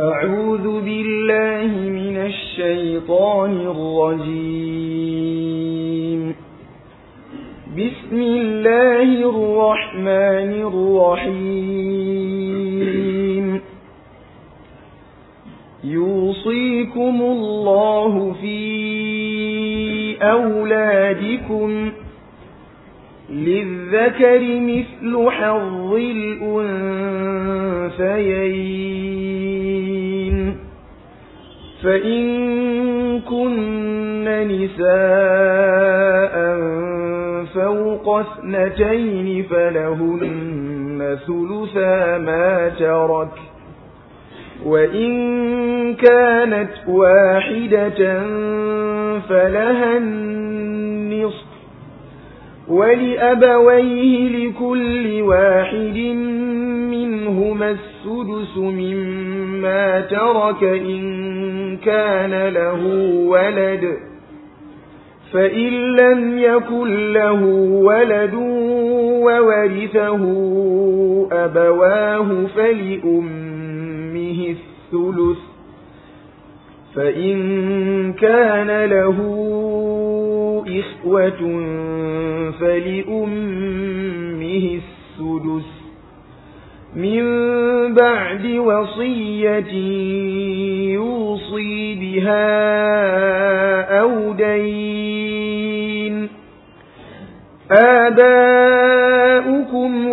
أعوذ بالله من الشيطان الرجيم بسم الله الرحمن الرحيم يوصيكم الله في أولادكم للذكر مثل حظ الأنثيين فإن كن نساء فوق اثنتين فلهن ثلثا ما ترك وإن كانت واحدة فلها النصف ولأبويه لكل واحد منهما السدس مما ترك إن كان له ولد فإن لم يكن له ولد وورثه أبواه فلأمه الثلث فإن كان له إخوة فلأمه السدس من بعد وصية يوصي بها أو دين آباؤكم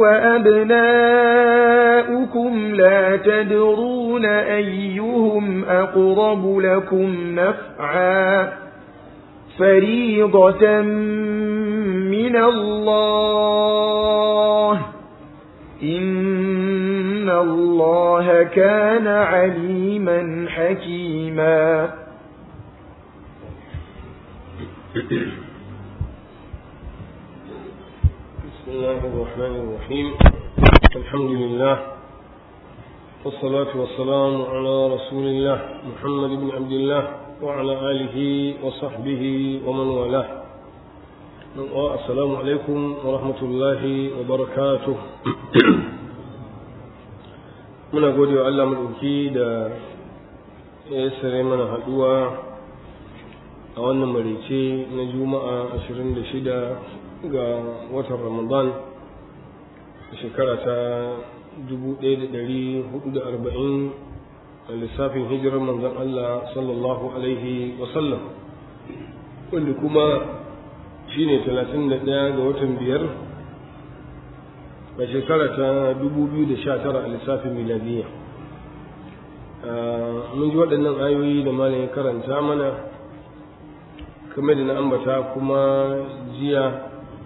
وأبناؤكم لا تدرون أيهم أقرب لكم نفعا فريضة من الله إن الله كان عليما حكيما بسم الله الرحمن الرحيم الحمد لله والصلاة والسلام على رسول الله محمد بن عبد الله وعلى آله وصحبه ومن والاه السلام عليكم ورحمة الله وبركاته muna gode wa Allah maɗauki da ya sare mana haɗuwa a wannan marice na juma'a 26 ga watan ramadan shekara ta 1440 a lissafin hijirar manzon Allah sallallahu alaihi wasallam wanda kuma shine 31 ga watan biyar a shekara ta 2019 a lissafin miladiyya mun ji waɗannan ayoyi da malam ya karanta mana kamar da na ambata kuma jiya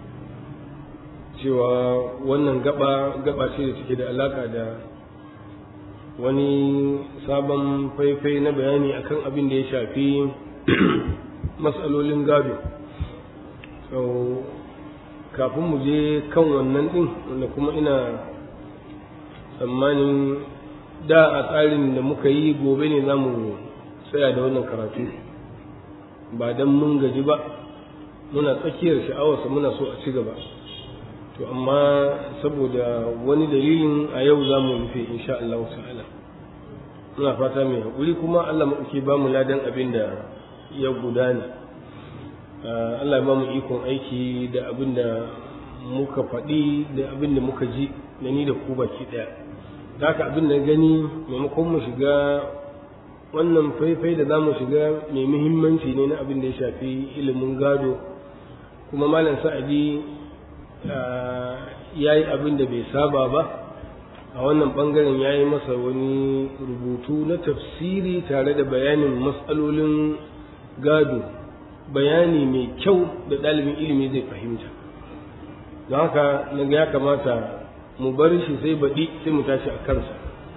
cewa wannan gaba gaba ce da take da alaka da wani sabon faifai na bayani akan abin da ya shafi matsalolin gado so kafin mu je kan wannan din wanda kuma ina tsammanin da a tsarin da muka yi gobe ne za mu tsaya da wannan karatu ba don mun gaji ba muna tsakiyar sha'awarsa muna so a ci gaba to amma saboda wani dalilin a yau za mu rufe insha Allah ta'ala muna fata mai haƙuri kuma Allah maɗauki ba mu ladan abin da ya gudana Allah ya ba mu ikon aiki da abin da muka faɗi da abin da muka ji da ni da ku baki ɗaya da haka abin da gani maimakon mu shiga wannan faifai da za mu shiga mai muhimmanci ne na abin da ya shafi ilimin gado kuma malam sa'adi ya yi abin da bai saba ba a wannan bangaren ya yi masa wani rubutu na tafsiri tare da bayanin matsalolin gado bayani mai kyau da ɗalibin ilimi zai fahimta don haka na ya kamata mu bar shi sai baɗi sai mu tashi a kansa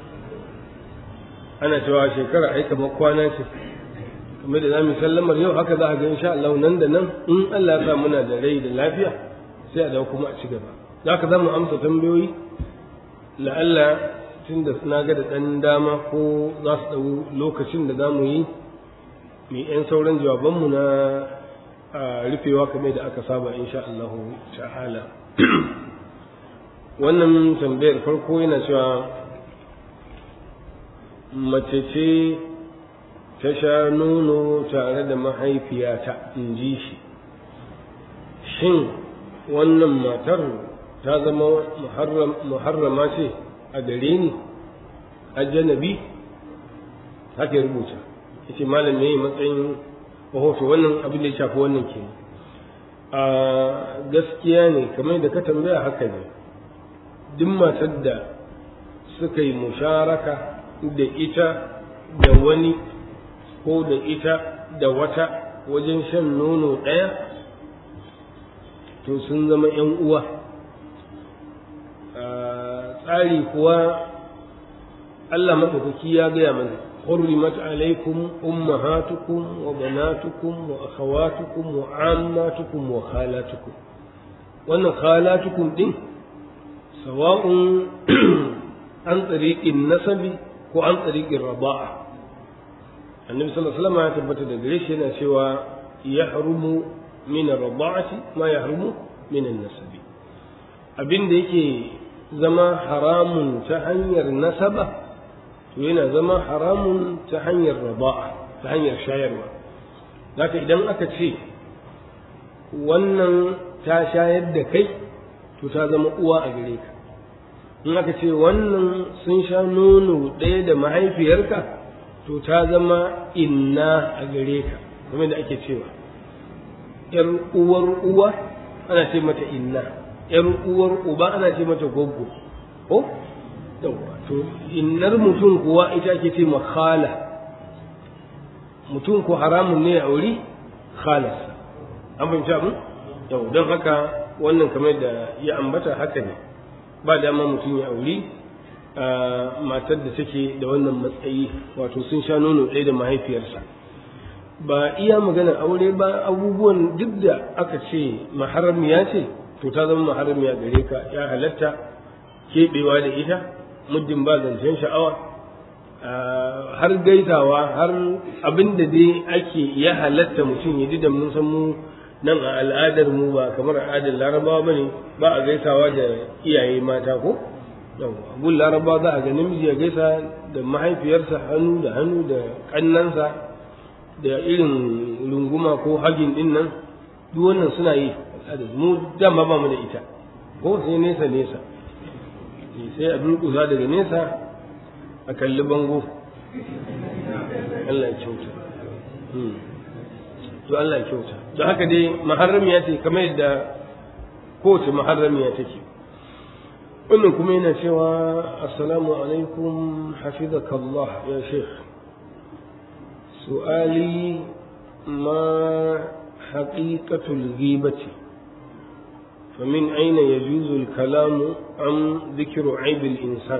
ana cewa shekara ai kamar kwana ce kamar da za mu sallamar yau haka za a ga insha Allah nan da nan in Allah ya sa muna da rai da lafiya sai a dawo kuma a ci gaba za ka za mu amsa tambayoyi la'alla tun da na ga da ɗan dama ko za su ɗau lokacin da za mu yi mai 'yan sauran jawabanmu na rufewa kamar da aka saba insha Allah ta'ala wannan tambayar farko yana cewa mace ce ta sha nono tare da mahaifiyata in ji shi shin wannan matar ta zama muharrama ce a gare ni ajanabi haka ya rubuta yace malam ne matsayin rahoto wannan abin da ya shafi wannan ke a gaskiya ne kamar da ka tambaya haka ne duk matar da suka yi musharaka da ita da wani ko da ita da wata wajen shan nono ɗaya to sun zama ‘yan uwa tsari kuwa Allah maɗaukaki ya gaya mana حرمت عليكم أمهاتكم وبناتكم وأخواتكم وعاماتكم وخالاتكم وأن خالاتكم دي سواء عن طريق النسب وعن طريق الرضاعة النبي صلى الله عليه وسلم يثبت دقريش هنا سوى يحرم من الرضاعة ما يحرم من النسب abin da yake zama haramun ta hanyar nasaba to yana zama haramun ta hanyar raba'a ta hanyar shayarwa zaka idan aka ce wannan ta shayar da kai to ta zama uwa a gare ka in aka ce wannan sun sha nono ɗaya da mahaifiyarka to ta zama inna a gare ka kuma da ake cewa ‘yar uwar uwa ana ce mata inna ‘yar uwar uba ana ce mata goggo ko to innar mutum kuwa ita ake ce ma khala mutum ko haramun ne a wuri khalas an fahimci abin yau don haka wannan kamar da ya ambata haka ne ba dama mutum ya auri matar da take da wannan matsayi wato sun sha nono ɗaya da mahaifiyarsa ba iya magana aure ba abubuwan duk da aka ce maharamiya ce to ta zama maharamiya gare ka ya halatta keɓewa da ita muddin ba zancen sha'awa har gaisawa har abin da dai ake ya halatta mutum ya ji da mun san mu nan a al'adar mu ba kamar al'adar larabawa bane ba a gaisawa da iyaye mata ko gun larabawa za a ga namiji ya gaisa da mahaifiyarsa hannu da hannu da kannansa da irin runguma ko hagin din nan duk wannan suna yi mu dama ba mu da ita ko sai nesa nesa sai a durƙusa daga nesa a kalli bango Allah ya kyauta to Allah ya kyauta don haka dai maharramiya ce kamar yadda kowace maharramiya take wannan kuma yana cewa assalamu alaikum hafizakallah ya sheikh su'ali ma haqiqatul ghibati فمن أين يجوز الكلام عن ذكر عيب الإنسان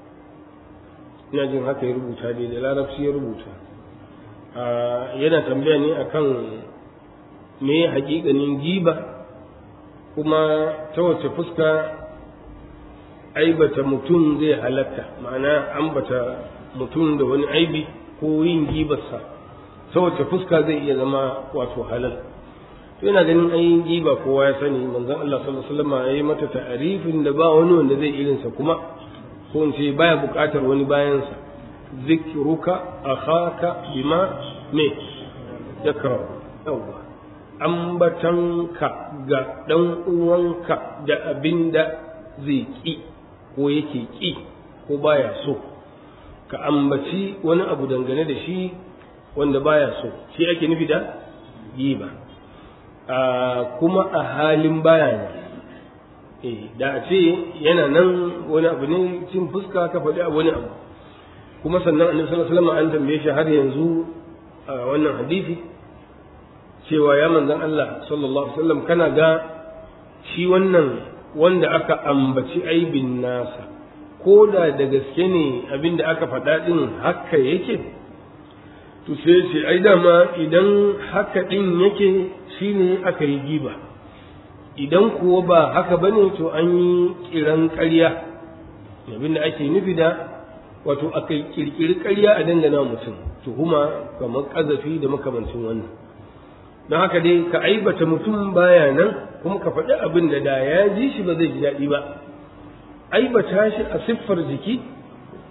ina haka ya rubuta dai da larabci ya rubuta yana tambaya ne akan me hakikanin giba kuma ta wace fuska aibata mutum zai halatta ma'ana ambata mutum da wani aibi ko yin gibarsa ta wace fuska zai iya zama wato halal to ina ganin ayin giba kowa ya sani manzon Allah sallallahu alaihi wasallam yayi mata ta'arifin da ba wani wanda zai irin sa kuma ko in ce baya buƙatar wani bayan sa zikruka akhaka bima me yakra yawa ambatanka ga dan uwanka da abinda zai ki ko yake ki ko baya so ka ambaci wani abu dangane da shi wanda baya so shi ake nufi da giba kuma a halin baya ne da a ce yana nan wani abu ne cin fuska ka faɗi a wani abu kuma sannan annabi sallallahu alaihi wasallam an tambaye shi har yanzu a wannan hadisi cewa ya manzon Allah sallallahu alaihi wasallam kana ga shi wannan wanda aka ambaci aibin nasa ko da da gaske ne abin da aka faɗa ɗin haka yake to sai ce ai dama idan haka ɗin yake shine aka yi giba idan kuwa ba haka bane to an yi kiran ƙarya abin da ake nufi da wato aka kirkiri ƙarya a dangana mutum tuhuma kamar ƙazafi da makamancin wannan don haka dai ka aibata mutum baya nan kuma ka faɗi abin da da ya ji shi ba zai ji daɗi ba aibata shi a siffar jiki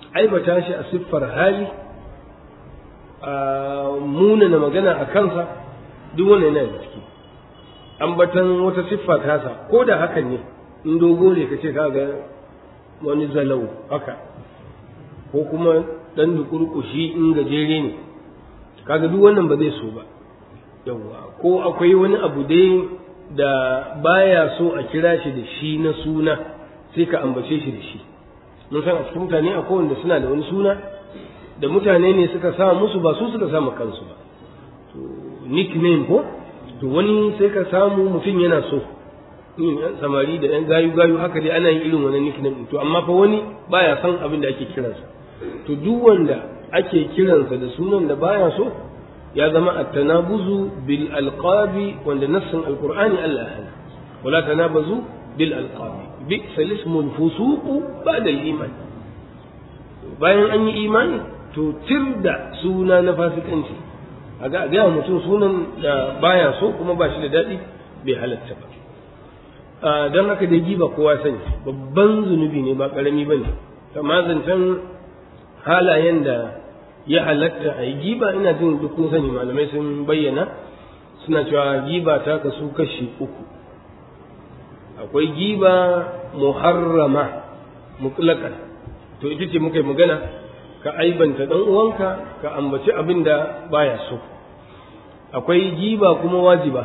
aibata shi a siffar hali a munana magana a kansa duk wannan yana da ciki ambatan wata siffa tasa ko da hakan ne in dogo ne ka ce kaga wani zalau haka ko kuma dan dukurkushi in gajere ne kaga duk wannan ba zai so ba yawwa ko akwai wani abu dai da baya so a kira shi da shi na suna sai ka ambace shi da shi mun san a cikin mutane akwai wanda suna da wani suna da mutane ne suka sa musu ba su suka sa kansu ba to nickname ko to wani sai ka samu mutum yana so yan samari da yan gayu gayu haka dai ana yin irin wannan nickname to amma fa wani baya san abin da ake kiransa to duk wanda ake kiransa da sunan da baya so ya zama at-tanabuzu bil alqabi wanda nassin alqur'ani Allah ya hana wala tanabazu bil alqabi bi'sa ismul fusuq ba'da al-iman bayan an yi imani to tirda suna na fasikanci a ga ga mutum sunan da baya so kuma ba shi da daɗi bai halatta ba don haka da giba kowa sani babban zunubi ne ba ƙarami ba ne amma zancen halayen da ya halatta a yi giba ina jin duk kun sani malamai sun bayyana suna cewa giba ta kasu kashi uku akwai giba muharrama mutlakan to ita ce muka yi magana ka aibanta dan uwanka ka ambaci abin da baya so akwai giba kuma wajiba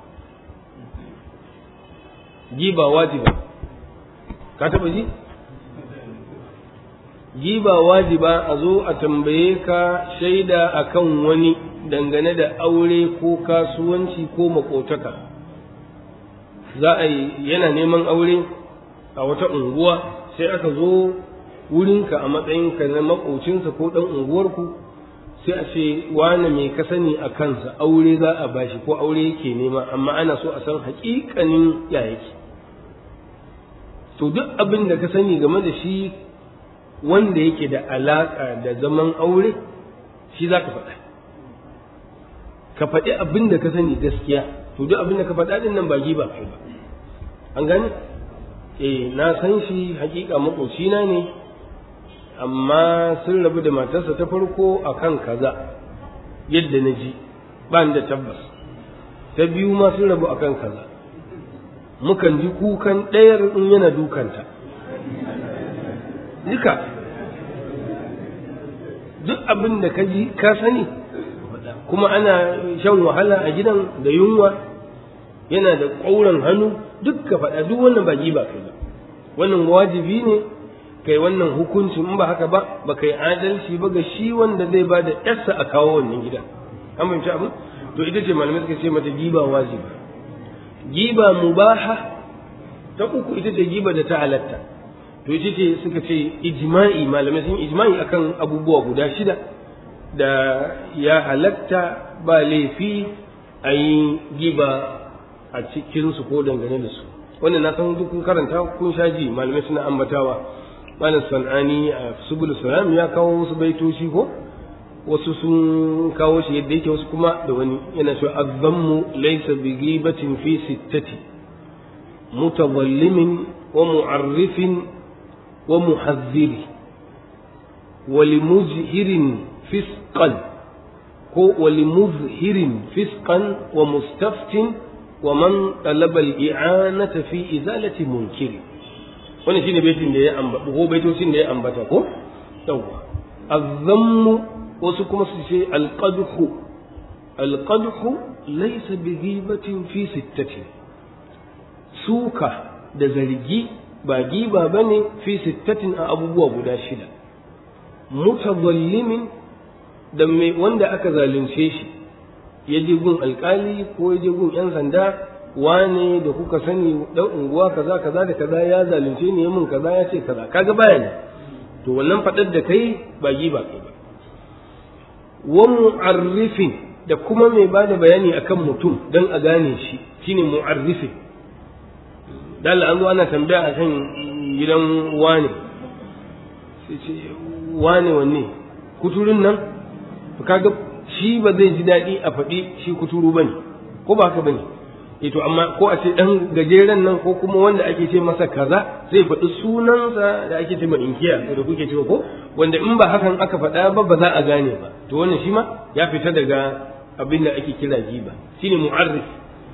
giba wajiba ka taba ji giba wajiba a zo a tambaye ka shaida akan wani dangane da aure ko kasuwanci ko makotaka za a yi yana neman aure a wata unguwa sai aka zo wurinka a matsayinka na makocinsa ko ɗan unguwarku sai a ce wane mai ka sani a kansa aure za a bashi ko aure yake nema amma ana so a san haƙiƙanin ya yake to duk abin da ka sani game da shi wanda yake da alaƙa da zaman aure shi za ka faɗa ka faɗi abin da ka sani gaskiya to duk abin da ka faɗa ɗin nan ba giba kai ba an gane eh na san shi haƙiƙa maƙocina ne amma sun rabu da matarsa ta farko a kan kaza yadda na ji ba da tabbas ta biyu ma sun rabu a kan kaza mukan ji kukan ɗayar in yana dukanta duka duk abin da ka ji ka sani kuma ana shan wahala a gidan da yunwa yana da ƙauran hannu duk ka faɗa duk wannan ba ba kai ba wannan wajibi ne kai wannan hukunci in ba haka ba ba kai adalci ba ga shi wanda zai ba da yarsa a kawo wannan gida an fahimci abin to ita ce malamai suka ce mata giba wajiba giba mubaha ta uku ita ce giba da ta halatta to ita ce suka ce ijma'i malamai sun ijma'i akan abubuwa guda shida da ya halatta ba laifi a yi giba a cikinsu ko dangane da su wannan na san duk kun karanta kun sha ji malamai suna ambatawa malam san'ani a subul salam ya kawo wasu baitoci ko wasu sun kawo shi yadda yake wasu kuma da wani yana cewa azzammu laysa bi ghibatin fi sittati mutadhallimin wa mu'arrifin wa muhazziri wa limuzhirin fisqan ko wa limuzhirin fisqan wa mustaftin wa man talaba al-i'anata fi izalati munkiri wannan shine baitin da ya ambata ko baitocin da ya ambata ko yawa azzammu wasu kuma su ce alqadhu alqadhu laysa bi ghibatin fi sittati suka da zargi ba giba bane fi sittatin a abubuwa guda shida mutadallimin da mai wanda aka zalunce shi ya je gun alkali ko ya je gun yan sanda wane da kuka sani dan unguwa kaza kaza da kaza ya zalunce ni mun kaza ya ce kaza kaga baya ne to wannan fadar da kai ba giba kai ba wa mu'arrifin da kuma mai bada bayani akan mutum dan a gane shi shine mu'arrifin dan an zo ana tambaya akan gidan wane sai ce wane wanne kuturun nan kaga shi ba zai ji daɗi a faɗi shi kuturu bane ko ba haka bane eh to amma ko a ce dan gajeren nan ko kuma wanda ake ce masa kaza zai faɗi sunansa da ake ce ma inkiya da kuke cewa ko wanda in ba hakan aka faɗa ba ba za a gane ba to wannan shi ma ya fita daga abin da ake kira giba shine mu'arrif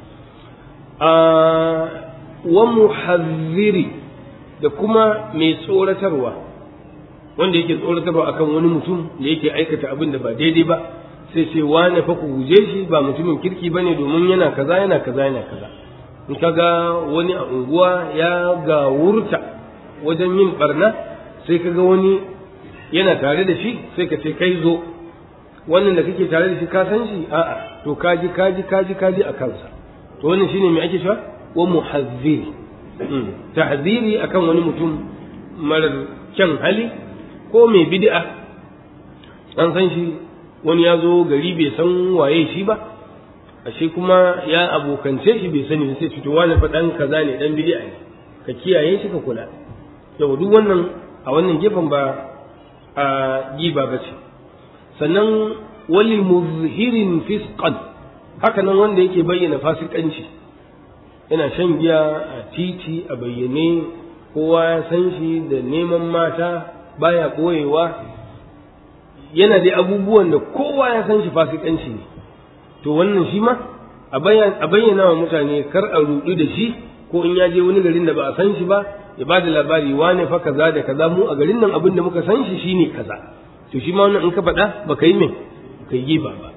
wa muhazziri da kuma mai tsoratarwa wanda yake tsoratarwa akan wani mutum da yake aikata abin da ba daidai ba sai ce wane fa ku guje shi ba mutumin kirki bane domin yana kaza yana kaza yana kaza in kaga wani a unguwa ya gawurta wajen yin barna sai kaga wani yana tare da shi sai ka ce kai zo wannan da kake tare da shi ka san shi a'a to kaji kaji kaji kaji a kansa to wannan shine me ake cewa wa muhazziri tahziri akan wani mutum marar kyan hali ko mai bid'a an san shi wani ya zo gari bai san waye shi ba ashe kuma ya abokance shi bai sani sai fito wani faɗan kaza ne dan bid'a ne ka kiyaye shi ka kula yau duk wannan a wannan gefen ba a giba ba ce sannan wali muzhirin fisqan haka nan wanda yake bayyana fasikanci yana shan giya a titi a bayyane kowa ya san shi da neman mata baya ɓoyewa yana da abubuwan da kowa ya san shi fasikanci ne to wannan shi ma a bayyana wa mutane kar a rudu da shi ko in ya je wani garin da ba a san shi ba ya ba da labari wane fa kaza da kaza mu a garin nan abin da muka san shi shine kaza to shi ma wannan in ka faɗa ba ka yi min ka yi ba ba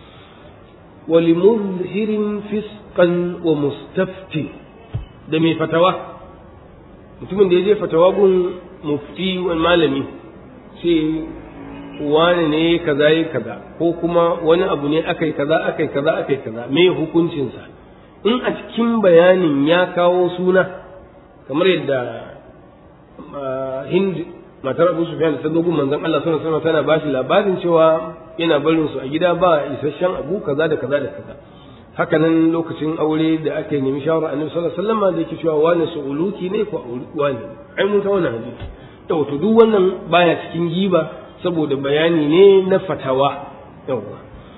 walimuzhirin fiskan wa mustafti da mai fatawa mutumin da ya je fatawa gun mufti wani malami sai wani ne kaza yi kaza ko kuma wani abu ne akai kaza akai kaza akai kaza me hukuncinsa in a cikin bayanin ya kawo suna kamar yadda hind matar abu sufyan ta dogon manzon Allah sallallahu alaihi tana bashi labarin cewa yana barin su a gida ba isasshen abu kaza da kaza da kaza haka nan lokacin aure da aka nemi shawara annabi sallallahu alaihi wasallam da yake cewa wani su'uluki ne ko wani ai mun ta wannan hadisi to to duk wannan baya cikin giba saboda bayani ne na fatawa yawa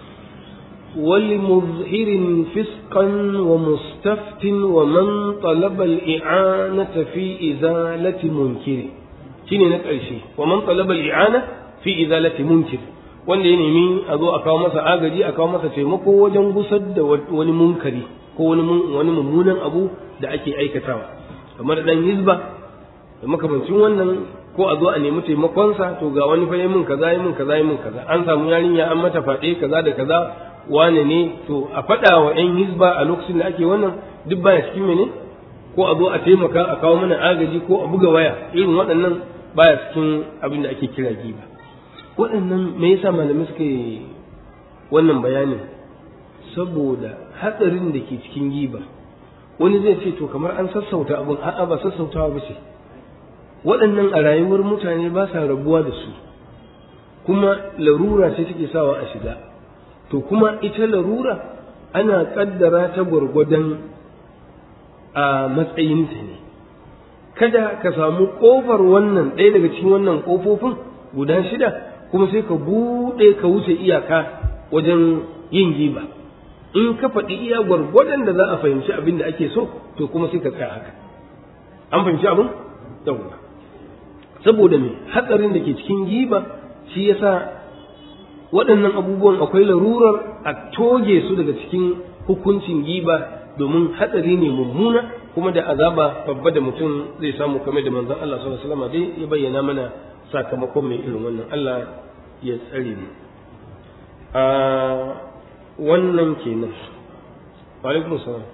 ولمظهر فسقا ومستفت ومن طلب الإعانة في إزالة منكر shine na ƙarshe wa man talaba al-i'ana fi izalati munkir wanda ya nemi a zo a kawo masa agaji a kawo masa taimako wajen gusar da wani munkari ko wani wani mummunan abu da ake aikatawa kamar dan hizba da makamancin wannan ko a zo a nemi taimakonsa to ga wani fa mun kaza yi mun kaza yi mun kaza an samu yarinya an mata faɗe kaza da kaza wane ne to a faɗa wa 'yan hizba a lokacin da ake wannan duk baya cikin mene ko a zo a taimaka a kawo mana agaji ko a buga waya irin waɗannan baya cikin abin da ake kira giba waɗannan me yasa malamai suka yi wannan bayanin saboda hatsarin da ke cikin giba wani zai ce to kamar an sassauta abin a'a ba sassautawa ba ce waɗannan a rayuwar mutane ba sa rabuwa da su kuma larura ce take sawa a shiga to kuma ita larura ana kaddara ta gwargwadon a matsayinta ne kada ka samu ƙofar wannan ɗaya daga cikin wannan ƙofofin guda shida kuma sai ka buɗe ka wuce iyaka wajen yin giba in ka faɗi iya gwargwadon da za a fahimci abin da ake so to kuma sai ka tsaya haka an fahimci abin yawwa saboda me hatsarin da ke cikin giba shi yasa waɗannan abubuwan akwai larurar a toge su daga cikin hukuncin giba domin hatsari ne mummuna kuma da azaba babba da mutum zai samu kamar da manzon Allah sallallahu alaihi wasallam dai ya bayyana mana sakamakon mai irin wannan Allah ya tsare mu a wannan kenan wa alaikum salam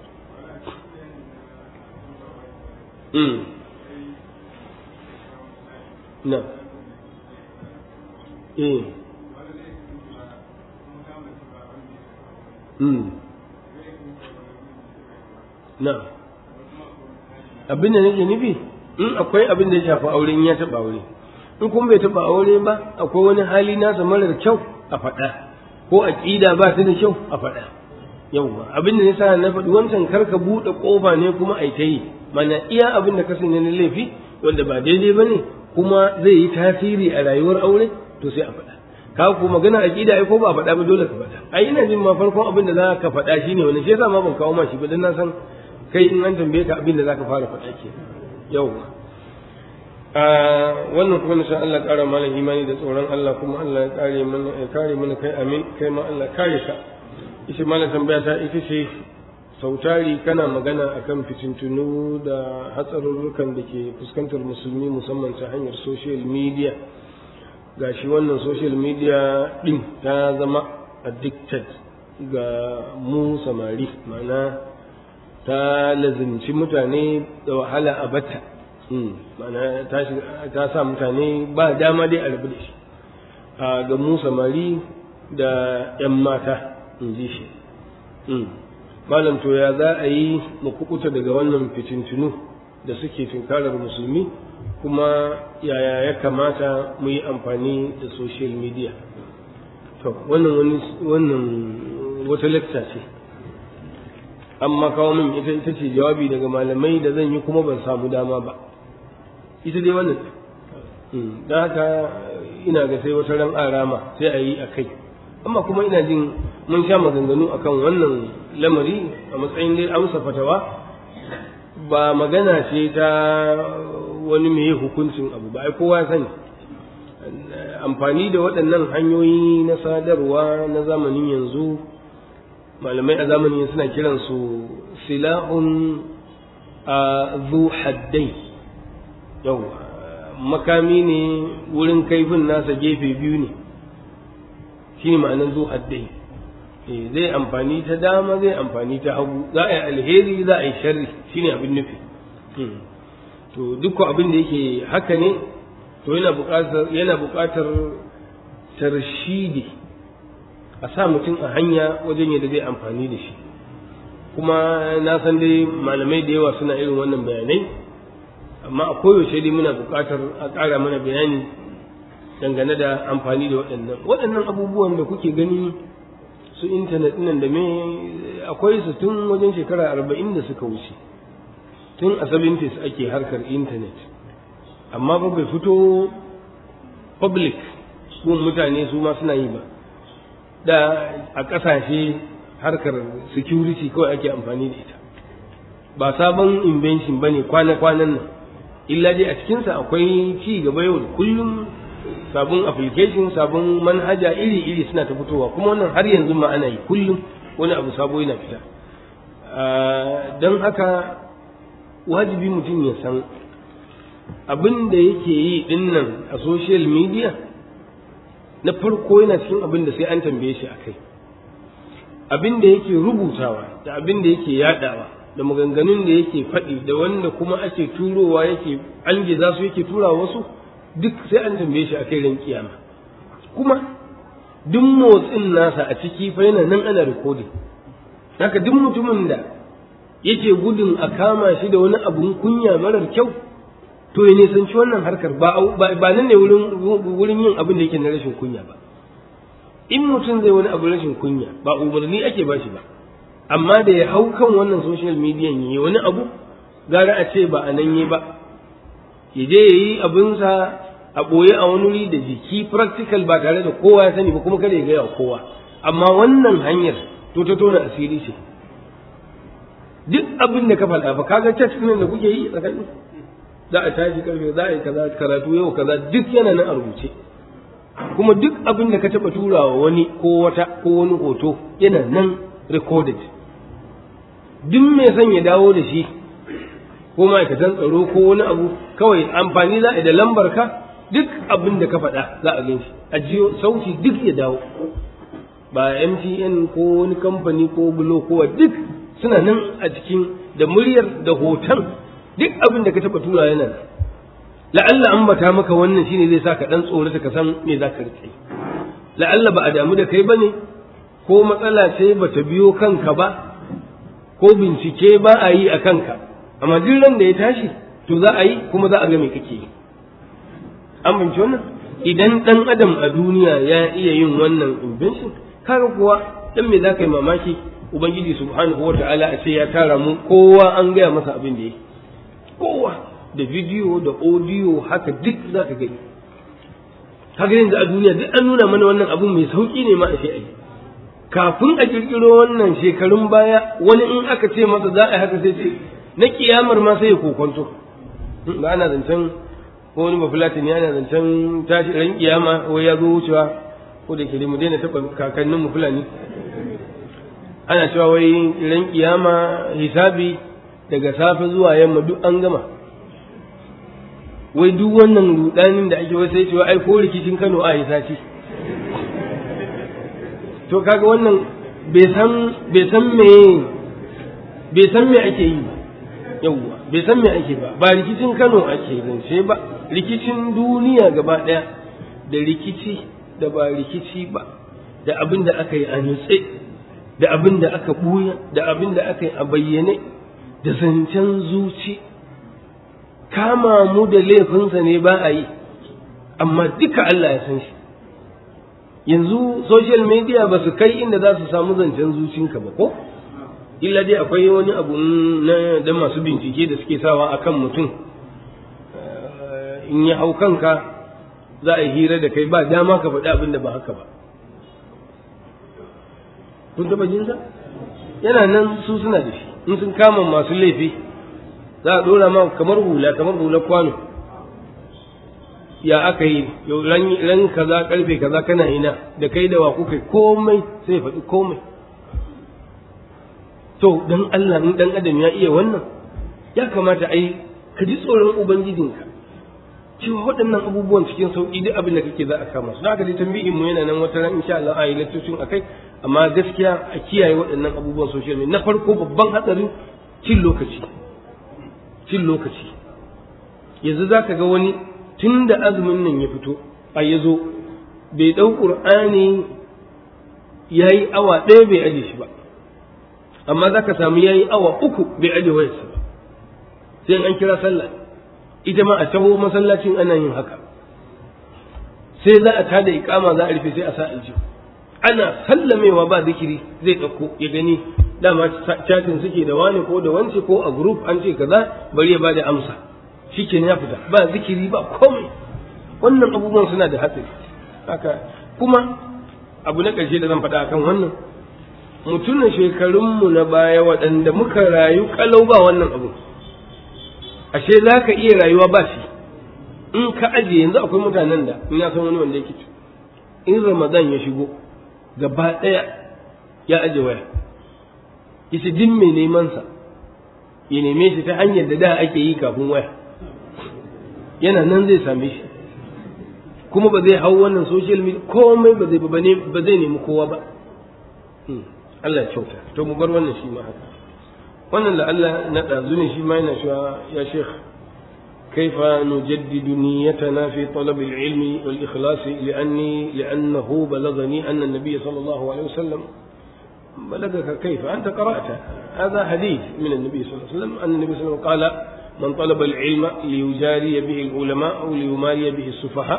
mm na eh mm na abin da nake nufi in akwai abin da ya shafi aure in ya taɓa aure in kuma bai taɓa aure ba akwai wani hali nasa marar kyau a faɗa ko aƙida ba ta da kyau a faɗa yauwa abin da yasa na faɗi wancan kar ka buɗe ƙofa ne kuma ai ta yi mana iya abin da ka sani na laifi wanda ba daidai ba ne kuma zai yi tasiri a rayuwar aure to sai a faɗa ka ku magana aƙida ai ko ba a faɗa ba dole ka faɗa ai ina jin ma farkon abin da za ka faɗa shine wani shi yasa ma ban kawo ma shi ba dan na san kai in an tambaye ka abin da zaka fara faɗa ke yawwa a wannan kuma na Allah ƙara mana imani da tsoron Allah kuma Allah ya kare mana ya kare mana kai amin kai ma Allah kare ka ishe mana tambaya ta ita ce sautari kana magana akan fitintunu da hatsarurrukan da ke fuskantar musulmi musamman ta hanyar social media gashi wannan social media din ta zama addicted ga mu samari ma'ana ta lazimci mutane da wahala a bata ma'ana ta sa mutane ba dama dai a rabu da shi a ga mu samari da 'yan mata in ji shi malam to ya za a yi mu kukuta daga wannan fitintunu da suke tunkarar musulmi kuma yaya ya kamata mu yi amfani da social media to wannan wani wannan wata lecture ce amma kawo min ita ita ce jawabi daga malamai da zan yi kuma ban samu dama ba ita dai wannan don haka ina ga sai wata ran arama sai a yi a kai amma kuma ina jin mun sha maganganu akan wannan lamari a matsayin dai amsa fatawa ba magana ce ta wani mai hukuncin abu ba ai kowa ya sani amfani da waɗannan hanyoyi na sadarwa na zamanin yanzu malamai a zamanin suna kiransu silahun a zu haddai yau makami ne wurin kaifin nasa gefe biyu ne shi ne ma'anar zu haddai zai amfani ta dama zai amfani ta hagu za a yi alheri za a yi sharri shi ne abin nufi to dukkan abin da yake haka ne to yana buƙatar yana buƙatar tarshidi a sa mutum a hanya wajen yadda zai amfani da shi kuma na san dai malamai da yawa suna irin wannan bayanai amma a koyaushe dai muna buƙatar a ƙara mana bayani dangane da amfani da waɗannan waɗannan abubuwan da kuke gani su intanet nan da me akwai su tun wajen shekara arba'in da suka wuce tun a 70s ake harkar intanet amma ba bai fito public gun mutane su ma suna yi ba da a ƙasashe harkar security kawai ake amfani da ita ba sabon invention ba ne kwana-kwanan nan illa dai a cikinsa akwai ci gaba yau da kullum sabon application sabon manhaja iri-iri suna ta fitowa kuma wannan har yanzu ma ana yi kullum wani abu sabo yana fita don haka wajibi mutum ya san abin da yake yi dinnan a social media na farko yana cikin abin da sai an tambaye shi a kai abin da yake rubutawa da abin da yake yadawa da maganganun da yake faɗi da wanda kuma ake turowa yake an za su yake turawa wasu duk sai an tambaye shi a kai ran kiyama kuma duk motsin nasa a ciki fa yana nan ana rikodin haka duk mutumin da yake gudun a kama shi da wani abun kunya marar kyau to ya nisanci wannan harkar ba ba nan ne wurin wurin yin abin da yake na rashin kunya ba in mutum zai wani abu rashin kunya ba umarni ake ba shi ba amma da ya hau kan wannan social media yi wani abu gara a ce ba a nan yi ba ya je ya yi abinsa a ɓoye a wani wuri da jiki practical ba tare da kowa ya sani ba kuma kada ya gaya kowa amma wannan hanyar to ta tona asiri ce duk abin da ka faɗa ba kaga chat ɗin da kuke yi tsakanin za a tashi karfe za a yi kaza karatu yau kaza duk yana nan a rubuce kuma duk abin da ka taɓa turawa wani ko wata ko wani hoto yana nan recorded duk mai son ya dawo da shi ko ma'aikatan tsaro ko wani abu kawai amfani za a yi da lambar ka duk abin da ka faɗa za a gan shi a jiyo sauti duk ya dawo ba MTN ko wani kamfani ko bulo ko duk suna nan a cikin da muryar da hoton duk abin da ka taɓa tura yana nan la'alla an bata maka wannan shine zai sa ka dan tsorata ka san me za ka rike la'alla ba a damu da kai bane ko matsala ce ba ta biyo kanka ba ko bincike ba a yi a kanka amma duk ran da ya tashi to za a yi kuma za a ga me kake yi an binci wannan idan dan adam a duniya ya iya yin wannan invention kaga kuwa dan me za ka yi mamaki ubangiji subhanahu wata'ala a ce ya tara mu kowa an gaya masa abin da yake kowa da bidiyo da audio haka duk za ka gani kaga yanzu a duniya duk an nuna mana wannan abun mai sauki ne ma a ce ai kafin a kirkiro wannan shekarun baya wani in aka ce masa za a yi haka sai ce na kiyamar ma sai ya kokonto ba ana zancen ko wani bafulatani yana zancen tashi ran kiyama wai ya zo wucewa ko da ke mu daina taɓa kakannin mu fulani ana cewa wai ran kiyama hisabi daga safe zuwa yamma duk an gama wai duk wannan rudanin da ake wasu cewa ai ko rikicin Kano a yi sati to kaga wannan bai san bai san me bai san me ake yi ba yawwa bai san me ake ba ba rikicin Kano ake zance ba rikicin duniya gaba daya da rikici da ba rikici ba da abin da aka yi a nutse da abin da aka buya da abin da aka yi a bayyane da zancen zuci kama mu da laifinsa ne ba a yi amma duka Allah ya san shi yanzu social media ba su kai inda za su samu zancen zucinka ba ko illa dai akwai wani abu na da masu bincike da suke sawa akan mutum in ya hau kanka za a yi hira da kai ba dama ka faɗi abin da ba haka ba kun taɓa jinsa yana nan su suna da shi in sun kama masu laifi za a ɗora ma kamar hula kamar hula kwano ya aka yi yau ran kaza karfe kaza kana ina da kai da wa kuka komai sai faɗi komai to dan Allah in dan adam ya iya wannan ya kamata ai ka ji tsoron ubangijinka cewa waɗannan abubuwan cikin sauƙi duk abin da kake za a kama su haka dai tambayin mu yana nan wata ran insha Allah a yi lattocin akai amma gaskiya a kiyaye waɗannan abubuwan social media na farko babban hatsarin cin lokaci cin lokaci yanzu za ka ga wani tun da azumin nan ya fito a ya zo bai ɗau ƙur'ani ya yi awa ɗaya bai aje shi ba amma za ka samu ya yi awa uku bai aje wayarsa ba sai an kira sallah ita ma a taho masallacin ana yin haka sai za a tada ikama za a rufe sai a sa aljihu ana sallamewa ba zikiri zai ɗauko ya gani dama chatin suke da wani ko da wance ko a group an ce kaza bari ya bada amsa shikenan ya fita ba zikiri ba komai wannan abubuwan suna da hatsari haka kuma abu na ƙarshe da zan faɗa akan wannan mutumin shekarunmu na baya waɗanda muka rayu kalau ba wannan abu ashe za ka iya rayuwa ba shi in ka ajiye yanzu akwai mutanen da in ya san wani wanda yake in ramadan ya shigo gaba ɗaya ya aje waya yace duk mai neman sa ya neme shi ta hanyar da da ake yi kafin waya yana nan zai same shi kuma ba zai hau wannan social media komai ba zai ba zai nemi kowa ba Allah ya kyauta to mu bar wannan shi ma haka wannan da Allah na ɗazu ne shi ma yana cewa ya sheikh كيف نجدد نيتنا في طلب العلم والإخلاص لأني لأنه بلغني أن النبي صلى الله عليه وسلم بلغك كيف أنت قرأت هذا حديث من النبي صلى الله عليه وسلم أن النبي صلى الله عليه وسلم قال من طلب العلم ليجاري به العلماء أو ليماري به السفهاء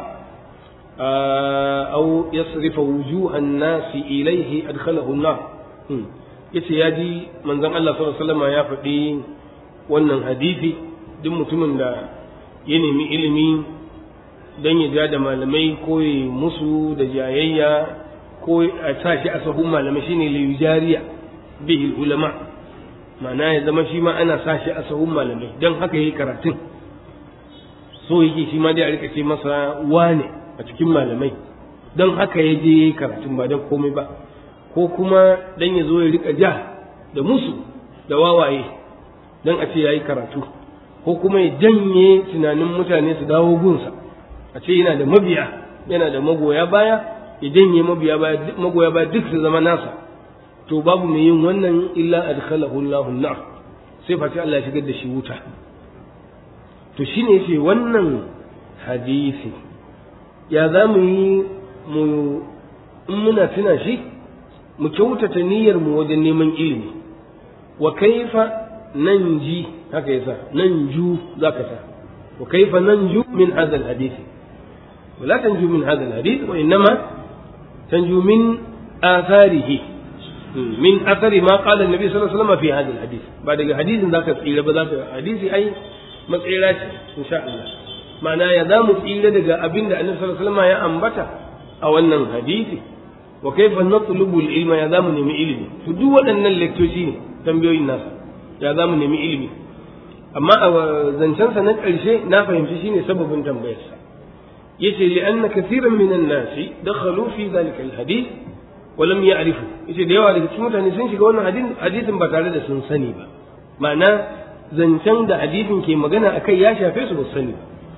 أو يصرف وجوه الناس إليه أدخله النار yace ya ji manzon Allah sallallahu alaihi wasallam ya faɗi wannan hadisi duk mutumin da ya nemi ilimi don ya ja da malamai ko ya musu da jayayya ko a sa shi a sahun malamai shine liyujariya bihi ulama ma'ana ya zama shi ma ana sa shi a sahun malamai don haka yayi karatun so yake shi ma dai a rika ce masa wane a cikin malamai don haka ya je yayi karatun ba don komai ba ko kuma dan ya zo ya rika ja da musu da wawaye don a ce yayi karatu ko kuma ya janye tunanin mutane su dawo gunsa a ce yana da mabiya yana da magoya baya ya janye mabiya baya magoya baya duk su zama nasa to babu mai yin wannan illa adkhalahu Allahu nar sai face Allah ya shigar da shi wuta to shine yace wannan hadisi ya za mu yi mu in muna tuna shi mu kyautata niyyar mu wajen neman ilimi wa kaifa nanji haka yasa nanju zaka sa wa kaifa nanju min hadha alhadith ولا تنجو من هذا الحديث وإنما تنجو من آثاره من أثر ما قال النبي صلى الله عليه وسلم في هذا الحديث بعد حديث ذاك تقيل بذاك حديث أي مسئلات إن شاء الله معناه يدام تقيل دقا أبين النبي صلى الله عليه وسلم يا أنبتا أو أن الحديث وكيف نطلب العلم يا دام نمي علمي فدو أن اللكتوشين تنبيو الناس يا دام نمي علمي amma a zancensa na ƙarshe na fahimci shine sababin tambayarsa yace li anna kathiran minan nasi dakhalu fi dhalika alhadith wa lam ya'rifu yace da yawa daga cikin mutane sun shiga wannan hadisin ba tare da sun sani ba ma'ana zancen da hadisin ke magana akai ya shafe su ba sani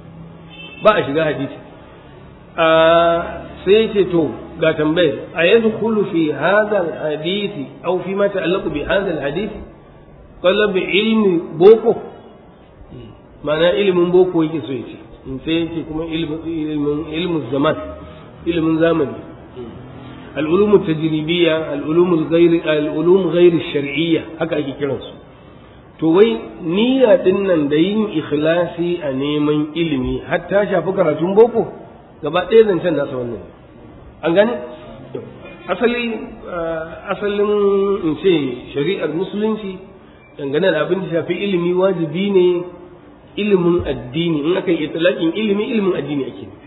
ba a shiga hadisi a sai yace to ga tambayar a yadkhulu fi hadha alhadith aw fi ma ta'allaqu bi hadha alhadith talab ilmi boko ma'ana ilimin boko yake so yace in sai yake kuma ilimin ilimin zaman ilimin zamani العلوم التجريبية العلوم الغير العلوم غير الشرعية haka ake kiransu to wai niyya din nan da yin ikhlasi a neman ilimi har ta shafi karatun boko gaba ɗaya zancen nasa wannan an gane asali asalin in ce shari'ar musulunci dangane da abin da shafi ilimi wajibi ne ilimin addini in aka yi itlaqin ilimi ilimin addini ake nufi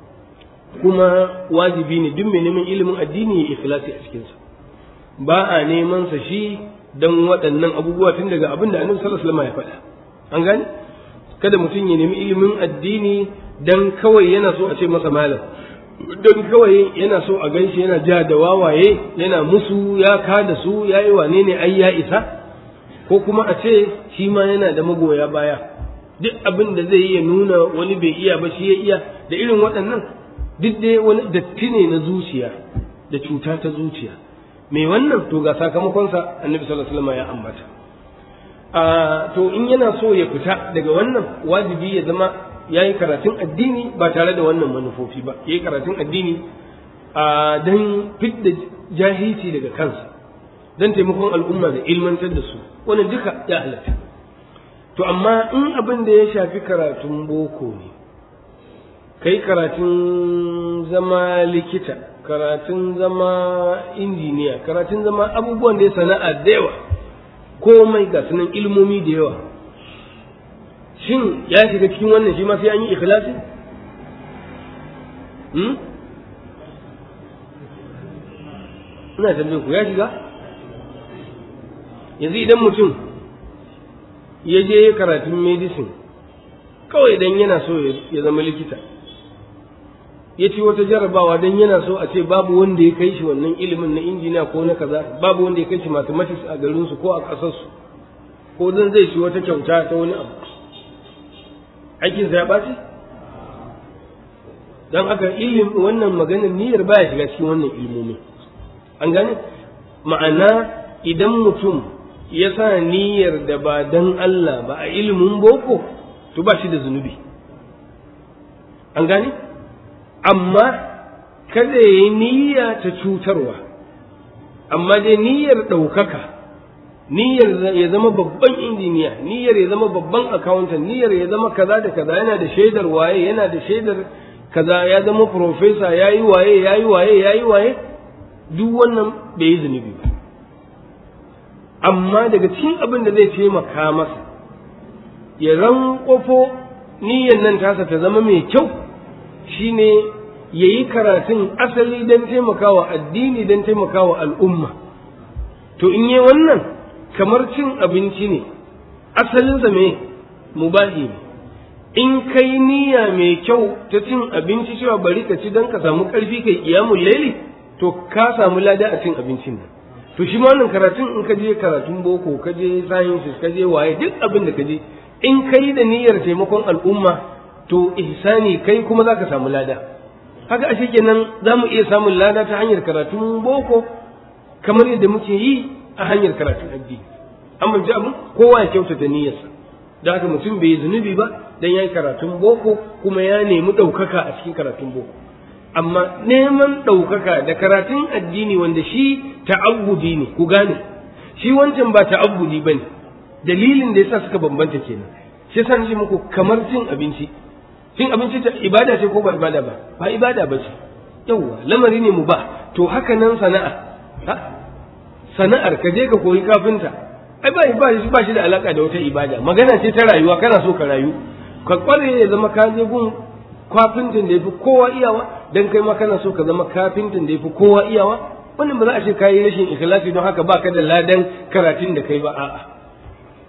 kuma wajibi ne duk mai neman ilimin addini ya ikhlasi a cikinsa ba a neman sa shi dan waɗannan abubuwa tun daga abin da annabi sallallahu alaihi wasallam ya faɗa an gane kada mutum ya nemi ilimin addini dan kawai yana so a ce masa malam dan kawai yana so a ganshi yana ja da wawaye yana musu ya kada su ya yi wane ne ai ya isa ko kuma a ce shi ma yana da magoya baya duk abin da zai yi ya nuna wani bai iya ba shi ya iya da irin waɗannan duk dai wani datti ne na zuciya da cuta ta zuciya mai wannan to ga sakamakonsa annabi sallallahu alaihi wasallam ya ambata a to in yana so ya fita daga wannan wajibi ya zama ya yi karatun addini ba tare da wannan manufofi ba ya yi karatun addini a don fidda jahilci daga kansa don taimakon al'umma da ilmantar da su wannan duka ya halatta to amma in abin da ya shafi karatun boko ne kai karatun zama likita karatun zama injiniya karatun zama abubuwan da ya sana'a da yawa komai ga sunan ilmomi da yawa shin ya shiga cikin wannan shi ma sai an yi ikhlasi hmm? ina tambaye ku ya shiga yanzu idan mutum ya je karatun medicine kawai dan yana so ya zama likita ya ci wata jarabawa dan yana so a ce babu wanda ya kai shi wannan ilimin na injiniya ko na kaza babu wanda ya kai shi mathematics a garinsu ko a ƙasarsu ko dan zai ci wata kyauta ta wani abu aikinsa ya ɓaci don haka ilim wannan maganar niyyar baya shiga cikin wannan ilmomi an gane ma'ana idan mutum ya sa niyyar da ba dan Allah ba a ilimin boko to ba shi da zunubi an gane amma kada ya yi niyya ta cutarwa amma dai niyyar ɗaukaka niyyar ya zama babban injiniya niyyar ya zama babban accountant niyyar ya zama kaza da kaza yana da shaidar waye yana da shaidar kaza ya zama professor yayi waye yayi waye yayi waye duk wannan bai yi zunubi ba amma daga cikin abin da zai taimaka masa ya rankwafo niyyar nan tasa ta zama mai kyau shine ya yi karatun asali don taimakawa addini don taimakawa al'umma to in yi wannan kamar cin abinci ne asalinsa me mubahi ne in kai niyya mai kyau ta cin abinci cewa bari ka ci don ka samu ƙarfi kai kiyamun laili to ka samu lada a cin abincin nan to shi ma wannan karatun in ka je karatun boko ka je sciences ka je waye duk abin da ka je in kai da niyyar taimakon al'umma to ihsani kai kuma za ka samu lada haka ashe kenan za mu iya samun lada ta hanyar karatun boko kamar yadda muke yi a hanyar karatun addini an bamci abu kowa ya kyautata niyyarsa da haka mutum bai yi zunubi ba dan yayi karatun boko kuma ya nemi ɗaukaka a cikin karatun boko amma neman ɗaukaka da karatun addini wanda shi ta'abbudi ne ku gane shi wancan ba ta'abbudi ba ne dalilin da yasa suka bambanta kenan shi yasa nace muku kamar cin abinci cin abinci ta ibada ce ko ba ibada ba ba ibada ba ce yawwa lamari ne mu ba to haka nan sana'a sana'ar ka je ka koyi kafinta ai ba ba shi ba shi da alaka da wata ibada magana ce ta rayuwa kana so ka rayu ka kware ya zama ka je gun kafintin da yafi kowa iyawa dan kai ma kana so ka zama kafintin da yafi kowa iyawa wannan ba za a ce kayi rashin ikhlasi don haka baka da ladan karatun da kai ba a'a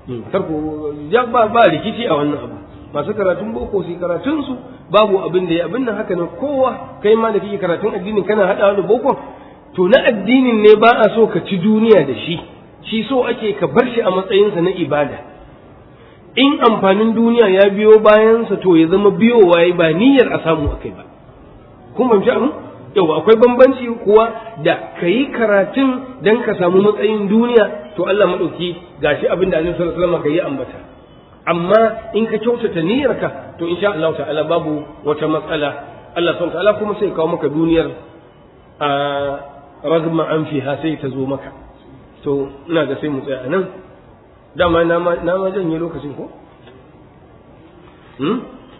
tarko ya ba ba rikici a wannan abu masu karatun boko su karatun su babu abin da ya abin nan haka ne kowa kai ma da kake karatun addinin kana hadawa da boko to na addinin ne ba a so ka ci duniya da shi shi so ake ka bar shi a matsayinsa na ibada in amfanin duniya ya biyo bayansa to ya zama biyowa ya ba niyyar a samu akai ba kun fahimci abin yau akwai bambanci kuwa da ka yi karatun don ka samu matsayin duniya to Allah maɗauki gashi abin da Annabi sallallahu alaihi wasallam ka yi ambata amma in ka kyautata niyyarka to insha Allah ta'ala babu wata matsala Allah subhanahu ta'ala kuma sai kawo maka duniyar a ragma an fiha sai ta zo maka to ina ga sai mu tsaya nan dama na ma na ma janye lokacin ko hmm?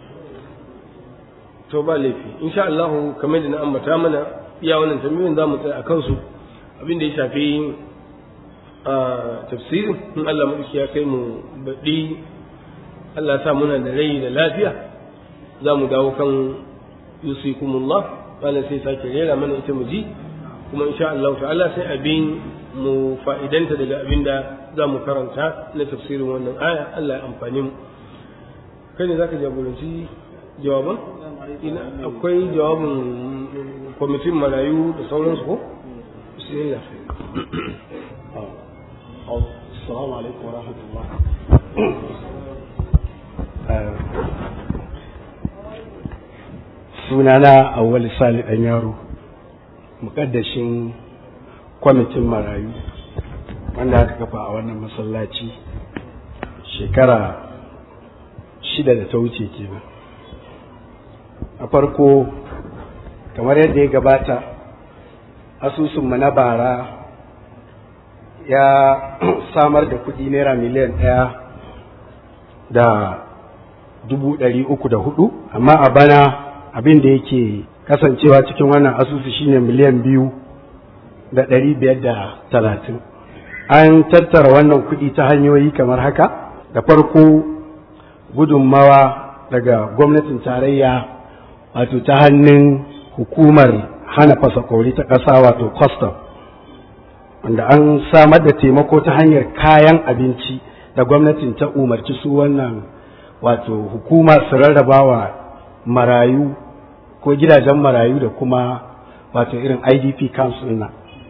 to ba laifi insha Allah kamar da na ambata mana iya wannan tambayoyin za mu tsaya a kansu abin da ya shafi a tafsirin in Allah madauki ya kai mu baɗi Allah sa muna da rai da lafiya za mu dawo kan yusikumullah wala sai sake rera mana ita mu ji kuma insha Allah ta'ala sai abin mu fa'idanta daga abin da za mu karanta na tafsirin wannan aya Allah ya amfani mu kai ne zaka jagoranci jawaban ina akwai jawabin kwamitin marayu da sauransu ko bismillah السلام عليكم ورحمة الله sunana awwal sali dan yaro mukaddashin kwamitin marayu wanda aka kafa a wannan masallaci shekara shida da ta wuce kenan a farko kamar yadda ya gabata asusunmu na bara ya samar da kudi naira miliyan ɗaya da dubu ɗari uku da hudu amma a bana abin da yake kasancewa cikin wannan asusu shine miliyan biyu da ɗari biyar da talatin an tattara wannan kudi ta hanyoyi kamar haka da farko gudunmawa daga gwamnatin tarayya wato ta hannun hukumar hana fasakori ta ƙasa wato custom wanda an samar da taimako ta hanyar kayan abinci da gwamnatin ta umarci su wannan wato hukuma su rarraba wa marayu ko gidajen marayu da kuma wato irin idp council na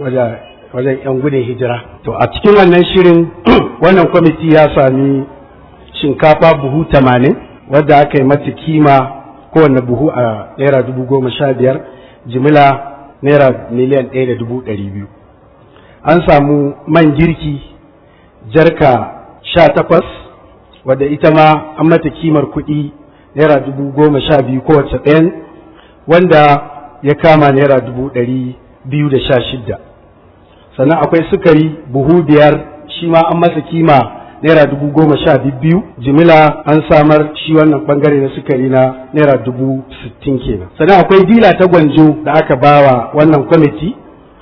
wajen 'yan gudun hijira to a cikin wannan shirin wannan kwamiti ya sami shinkafa buhu tamanin wadda aka yi mata kima kowane buhu a naira dubu goma sha biyar jimila naira miliyan ɗaya da dubu ɗari biyu an samu man girki jarka sha takwas wadda ita ma an mata kimar kuɗi naira dubu goma sha biyu kowace ɗayan wanda ya kama naira dubu ɗari biyu da sha shidda sannan akwai sukari buhu biyar shi ma an masa kima naira dubu goma sha biyu jimila an samar shi wannan bangare na sukari na naira dubu sittin kenan sannan akwai dila ta gwanjo da aka bawa wannan kwamiti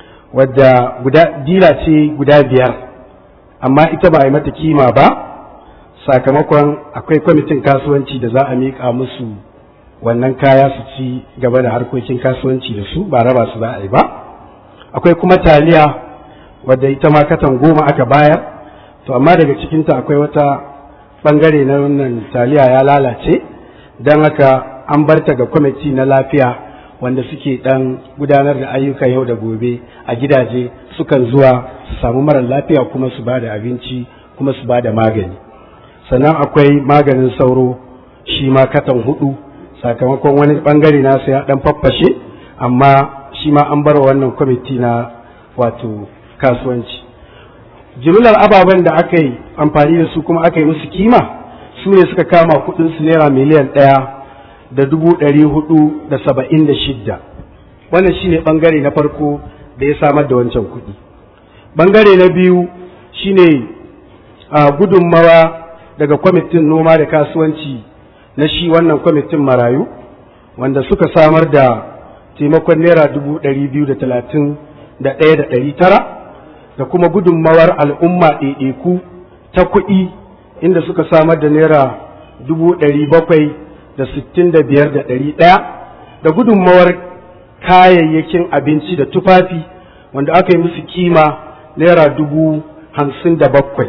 wadda guda dila ce guda biyar amma ita ba a yi mata kima ba sakamakon akwai kwamitin kasuwanci da za a miƙa musu wannan kaya su ci gaba da harkokin kasuwanci da su ba raba su za a yi ba akwai kuma taliya wadda ita ma katan goma aka bayar to amma daga cikinta akwai wata bangare na wannan taliya ya lalace don haka an barta ga kwamiti na lafiya wanda suke dan gudanar da ayyuka yau da gobe a gidaje sukan zuwa su samu marar lafiya kuma su ba da abinci kuma su ba da magani sannan akwai maganin sauro shi ma katan hudu sakamakon wani bangare nasu ya dan faffashe amma shi ma an bar wannan kwamiti na wato kasuwanci jimlar ababen da aka yi amfani da su kuma aka yi musu kima su ne suka kama kudin su naira miliyan ɗaya da dubu ɗari hudu da saba'in da shidda wannan shine bangare na farko da ya samar da wancan kuɗi bangare na biyu shine a gudunmawa daga kwamitin noma da kasuwanci na shi wannan kwamitin marayu wanda suka samar da taimakon naira dubu ɗari biyu da talatin da ɗaya da ɗari tara da kuma gudunmawar al'umma ɗaiɗaiku ta kuɗi inda suka samar da naira dubu ɗari bakwai da sittin da biyar da ɗari ɗaya da gudunmawar kayayyakin abinci da tufafi wanda aka yi musu kima naira dubu hamsin da bakwai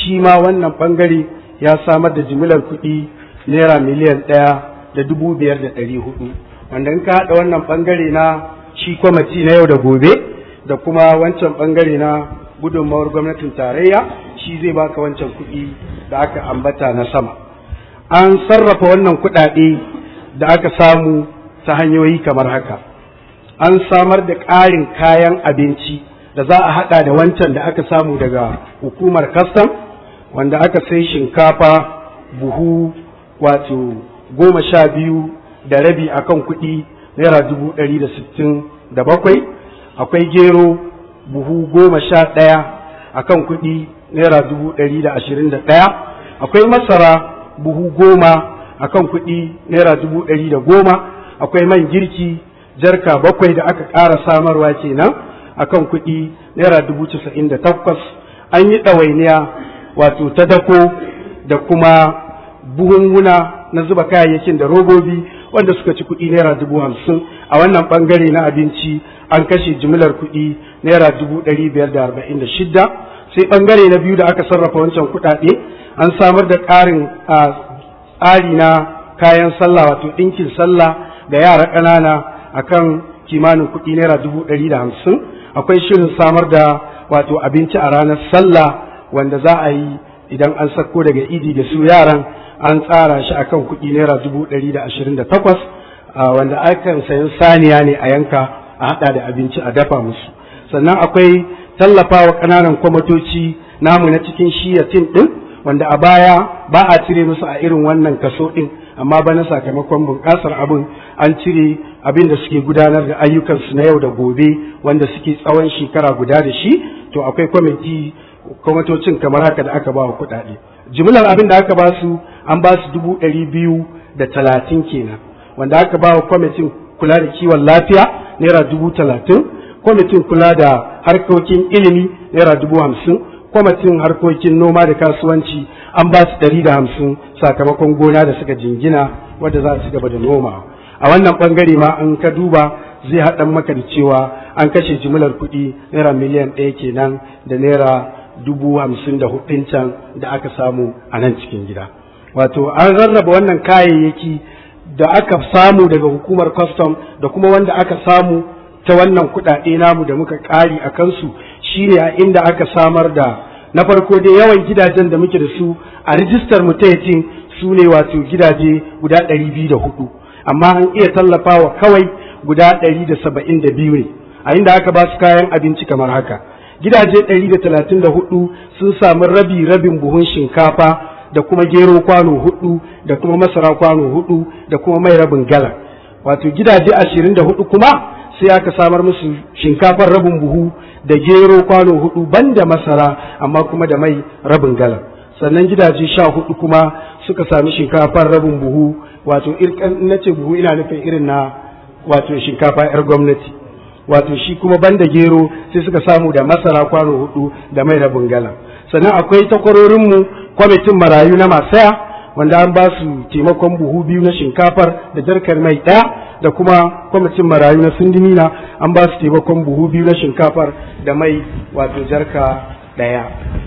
shi ma wannan bangare ya samar da jimilar kuɗi naira miliyan ɗaya da dubu biyar da ɗari hudu wanda in ka haɗa wannan bangare na shi kwamiti na yau da gobe da kuma wancan bangare na gudunmawar gwamnatin tarayya shi zai baka wancan kuɗi da aka ambata na sama an sarrafa wannan kuɗaɗe da aka samu ta hanyoyi kamar haka an samar da ƙarin kayan abinci da za a haɗa da wancan da aka samu daga hukumar kastam wanda aka sai shinkafa buhu wato goma sha biyu da rabi akan kuɗi naira dubu ɗari da sittin da bakwai akwai gero buhu goma sha ɗaya akan kuɗi naira dubu ɗari da ashirin da ɗaya akwai masara buhu goma akan kuɗi naira dubu ɗari da goma akwai man girki jarka bakwai da aka ƙara samarwa kenan akan kuɗi naira dubu casa'in da takwas an yi ɗawainiya wato ta dako da kuma buhunhuna na zuba kayayyakin da robobi wanda suka ci kuɗi naira dubu hamsin a wannan ɓangare na abinci an kashe jimlar kuɗi naira dubu ɗari biyar da arba'in da shidda sai ɓangare na biyu da aka sarrafa wancan kuɗaɗe an samar da ƙarin tsari na kayan sallah wato ɗinkin sallah da yara ƙanana akan kimanin kuɗi naira dubu ɗari da hamsin akwai shirin samar da wato abinci a ranar sallah wanda za a yi idan an sako daga idi da su yaran an tsara shi akan kuɗi naira dubu ɗari da ashirin da takwas wanda akan sayan saniya ne a yanka a haɗa da abinci a dafa musu sannan akwai tallafawa ƙananan kwamatoci namu na cikin shiya tim ɗin wanda a baya ba a cire musu a irin wannan kaso ɗin amma bana sakamakon bunƙasar abin an cire abin da suke gudanar da ayyukansu na yau da gobe wanda suke tsawon shekara guda da shi to akwai kwamiti kwamitocin kamar haka da aka ba wa kuɗaɗe jimlar abin da aka ba su an ba su dubu ɗari biyu da talatin kenan wanda aka ba wa kwamitin kula da kiwon lafiya naira dubu talatin kwamitin kula da harkokin ilimi naira dubu hamsin kwamitin harkokin noma da kasuwanci an ba su ɗari da hamsin sakamakon gona da suka jingina wadda za su gaba da noma a wannan ɓangare ma an ka duba zai haɗa maka da cewa an kashe jimlar kuɗi naira miliyan ɗaya kenan da naira dubu hamsin da hudun can da aka samu a nan cikin gida wato an rarraba wannan kayayyaki da aka samu daga hukumar custom da kuma wanda aka samu ta wannan kuɗaɗe namu da muka ƙari a kansu shine a inda aka samar da na farko dai yawan gidajen da muke da su a rijistar mu ta yatin su ne wato gidaje guda ɗari biyu da hudu amma an iya tallafawa kawai guda ɗari da saba'in da biyu ne a inda aka ba su kayan abinci kamar haka gidaje ɗari da talatin da hudu sun samu rabi rabin buhun shinkafa da kuma gero kwano hudu da kuma masara kwano hudu da kuma mai rabin galan wato gidaje ashirin da hudu kuma sai aka samar musu shinkafar rabin buhu da gero kwano hudu banda masara amma kuma da mai rabin galan sannan gidaje sha hudu kuma suka sami shinkafar rabin buhu wato na ce buhu ina nufin irin na wato shinkafa 'yar gwamnati wato shi kuma banda gero sai suka samu da masara kwano hudu da mai rabin galan sannan akwai takwarorinmu kwamitin marayu na masaya wanda an ba su taimakon buhu biyu na shinkafar da jarkar mai ɗaya da kuma kwamitin marayu na sindimina an ba su taimakon buhu biyu na shinkafar da mai wato jarka ɗaya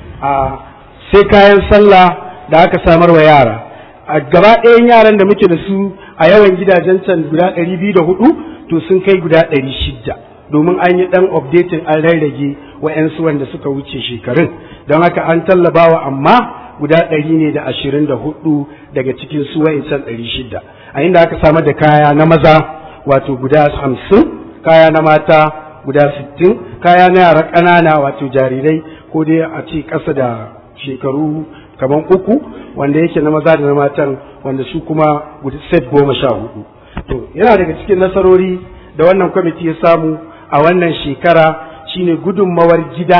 a sai kayan sallah da aka samar wa yara a gaba ɗayan yaran da muke da su a yawan gidajen can guda ɗari biyu da hudu to sun kai guda ɗari shida domin an yi ɗan updating an rarrage wa'yansu wanda suka wuce shekarun don haka an tallabawa amma guda ɗari ne da ashirin da hudu daga cikin su wa'incan ɗari shida a inda aka samar da kaya na maza wato guda hamsin kaya na mata guda sittin kaya na yara ƙanana wato jarirai ko dai a ce ƙasa da shekaru kamar uku wanda yake na maza da na matan wanda su kuma guda set goma sha hudu to yana daga cikin nasarori da wannan kwamiti ya samu a wannan shekara shine gudunmawar gida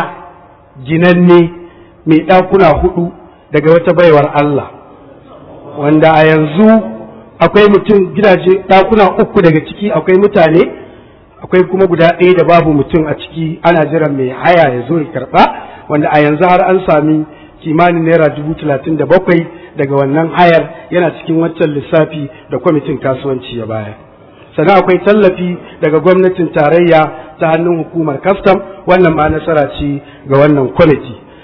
ginanne mai ɗakuna hudu daga wata baiwar Allah wanda a yanzu akwai mutum gidaje ɗakuna uku daga ciki akwai mutane akwai kuma guda ɗaya da babu mutum a ciki ana jiran mai haya ya zo ya karɓa wanda a yanzu har an sami kimanin naira dubu talatin da bakwai daga wannan hayar yana cikin waccan lissafi da kwamitin kasuwanci ya baya sannan akwai tallafi daga gwamnatin tarayya ta hannun hukumar kastam wannan ma nasara ce ga wannan kwamiti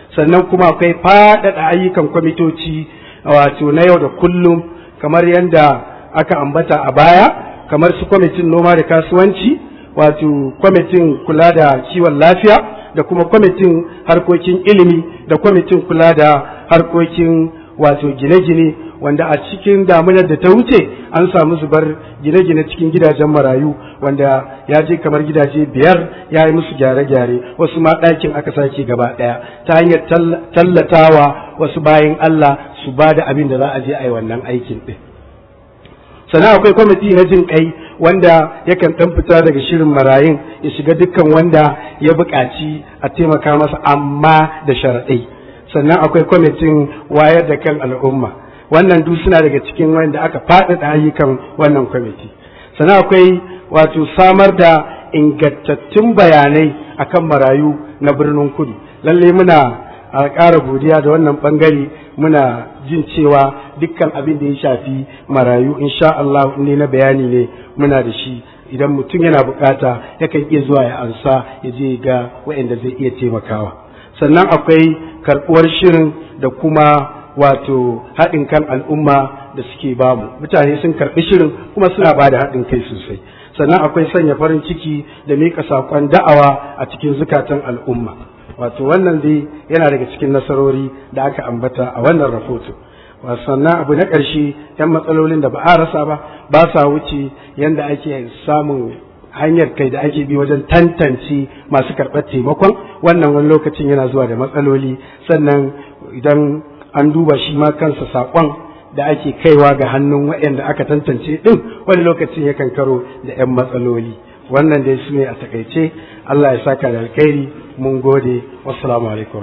sannan kuma akwai faɗaɗa ayyukan kwamitoci wato na yau da kullum kamar yadda aka ambata a baya kamar su kwamitin noma da kasuwanci wato kwamitin kula da kiwon lafiya da kuma kwamitin harkokin ilimi da kwamitin kula da harkokin wato gine-gine wanda a cikin damunar da ta wuce an samu zubar gine-gine cikin gidajen marayu wanda ya je kamar gidaje biyar ya yi musu gyare-gyare wasu ma ɗakin aka sake gaba ɗaya ta hanyar tallatawa wasu bayan Allah su ba da abin da za a je a yi wannan aikin ɗin sannan akwai kwamiti na jin kai wanda yakan ɗan fita daga shirin marayun ya shiga dukkan wanda ya buƙaci a taimaka masa amma da sharaɗai sannan akwai kwamitin wayar da kan al'umma wannan duk suna daga cikin wanda aka faɗaɗa ayyukan wannan kwamiti sannan akwai wato samar da ingantattun bayanai akan marayu na birnin kudu lalle muna a ƙara godiya da wannan ɓangare muna jin cewa dukkan abin da ya shafi marayu insha Allah ne na bayani ne muna da shi idan mutum yana bukata yakan iya zuwa ya ansa ya je ga waɗanda zai iya taimakawa sannan akwai karɓuwar shirin da kuma wato haɗin kan al'umma da suke bamu mutane sun karɓi shirin kuma suna ba da haɗin kai sosai sannan akwai sanya farin ciki da miƙa saƙon da'awa a cikin zukatan al'umma wato wannan dai yana daga cikin nasarori da aka ambata a wannan rahoto sannan abu na ƙarshe yan matsalolin da ba a rasa ba ba sa wuce yadda ake samun hanyar kai da ake bi wajen tantance masu karɓar taimakon wannan wani lokacin yana zuwa da matsaloli sannan idan an duba shi ma kansa saƙon da ake kaiwa ga hannun waɗanda aka tantance ɗin wani lokacin yakan karo da 'yan matsaloli wannan dai su ne a takaice Allah ya saka da alkhairi mun gode wassalamu alaikum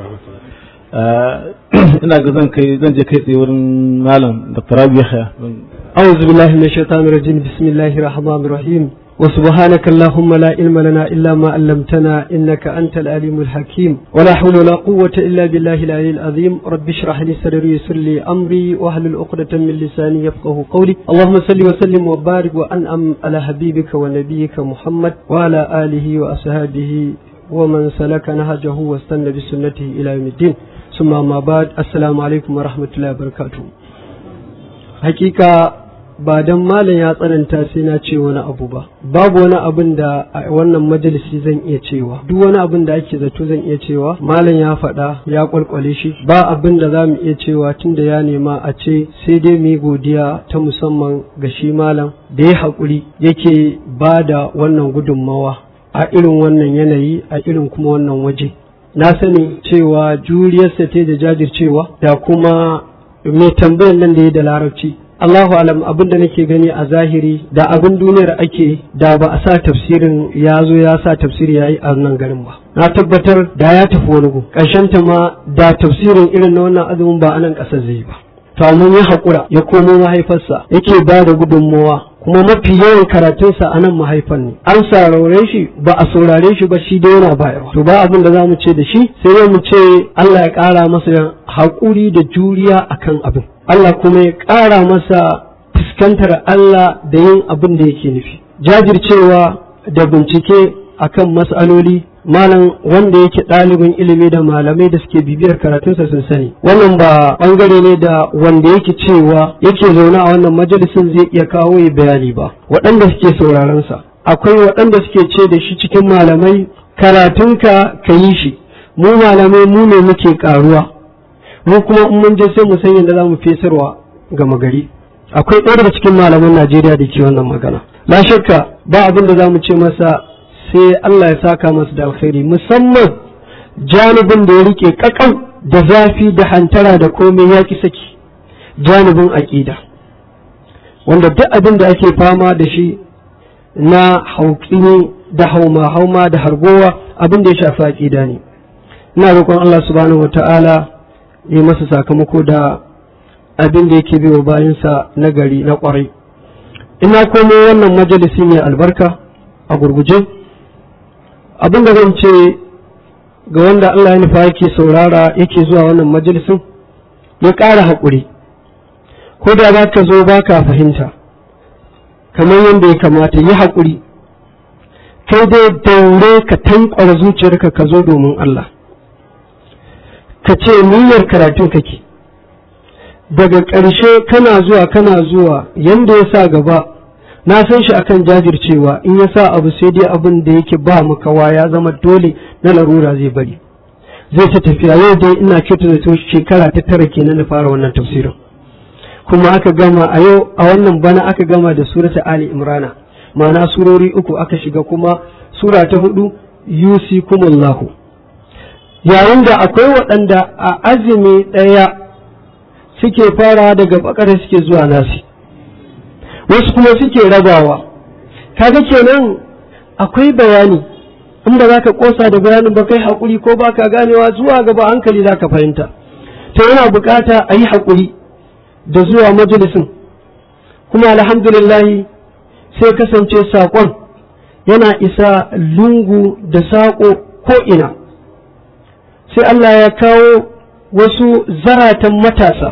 ina ga zan kai zan je kai tsaye wurin malam Dr. Rabi Yahya أعوذ بالله من الشيطان الرجيم بسم الله الرحمن الرحيم وسبحانك اللهم لا علم لنا إلا ما علمتنا إنك أنت العليم الحكيم ولا حول ولا قوة إلا بالله العلي العظيم رب اشرح لي صدري ويسر لي أمري واحلل عقدة من لساني يفقه قولي اللهم صل وسلم وبارك وأنعم على حبيبك ونبيك محمد وعلى آله وأصحابه ومن سلك نهجه واستنى بسنته إلى يوم الدين ثم ما بعد السلام عليكم ورحمة الله وبركاته حقيقة ba don malam ya tsananta sai na ce wani abu ba babu wani abin da a wannan majalisi zan iya cewa duk wani abin da ake zato zan iya cewa malam ya faɗa ya kwalkwale shi ba abin da za mu iya cewa tun da ya nema a ce sai dai mu yi godiya ta musamman ga shi malam da ya haƙuri yake ba da wannan gudunmawa a irin wannan yanayi a irin kuma wannan waje na sani cewa juriyarsa ta da jajircewa da kuma mai tambayar nan da ya da larabci Allahu alam abin da nake gani a zahiri da abin duniyar ake da ba a sa tafsirin ya zo ya sa tafsiri ya yi a nan garin ba na tabbatar da ya tafi wani gu ta ma da tafsirin irin na wannan azumin ba a nan ƙasar zai ba to amma ya haƙura ya komo mahaifarsa yake ba da gudunmawa kuma mafi yawan karatunsa a nan mahaifan ne an saurare shi ba a saurare shi ba shi dai yana bayarwa to ba abin da za mu ce da shi sai dai mu ce Allah ya ƙara masa haƙuri da juriya akan abin Allah kuma ya ƙara masa fuskantar Allah da yin abin da yake nufi jajircewa da bincike akan matsaloli malam wanda yake ɗalibin ilimi da malamai da suke bibiyar karatunsa sun sani wannan ba ɓangare ne da wanda yake cewa yake zaune a wannan majalisin zai iya kawo ya bayani ba waɗanda suke sauraron sa akwai waɗanda suke ce da shi cikin malamai karatunka ka yi shi mu malamai mu ne muke karuwa mu kuma in mun je sai mu san yadda za mu fesarwa ga magari akwai ɗaya daga cikin malaman Najeriya da ke wannan magana la shakka ba abin da za mu ce masa sai Allah ya saka masa da alkhairi musamman janibin da ya rike kakan da zafi da hantara da komai ya ki saki janibin aƙida wanda duk abin da ake fama da shi na hauƙini da hauma hauma da hargowa abin da ya shafi aƙida ne ina roƙon Allah subhanahu wata'ala ya masa sakamako da abin da yake biyo bayansa na gari na ƙwarai ina komo wannan majalisi ne albarka a gurguje abin da zan ce ga wanda Allah ya nufa yake saurara yake zuwa wannan majalisin ya ƙara haƙuri ko da za ka zo ba ka fahimta kamar yadda ya kamata yi haƙuri kai dai daure ka tankwara zuciyarka ka zo domin Allah ka ce niyyar karatun kake daga ƙarshe kana zuwa kana zuwa yanda ya sa gaba na san shi akan jajircewa in ya sa abu sai dai abin da yake ba makawa ya zama dole na larura zai bari zai ta tafiya yau dai ina kyautu da shekara ta tara kenan na fara wannan tafsirin kuma aka gama a yau a wannan bana aka gama da surata ali imrana ma'ana surori uku aka shiga kuma sura ta hudu yusikumullahu yayin da akwai waɗanda a azumi ɗaya suke fara daga bakar suke zuwa nasi wasu kuma suke rabawa kaga kenan akwai bayani in ba za ka kosa da bayanin ba kai haƙuri ko ba ka ganewa zuwa gaba hankali za ka fahimta to yana bukata a yi haƙuri da zuwa majalisin kuma alhamdulillahi sai kasance saƙon yana isa lungu da saƙo ko'ina sai Allah ya kawo wasu zaratan matasa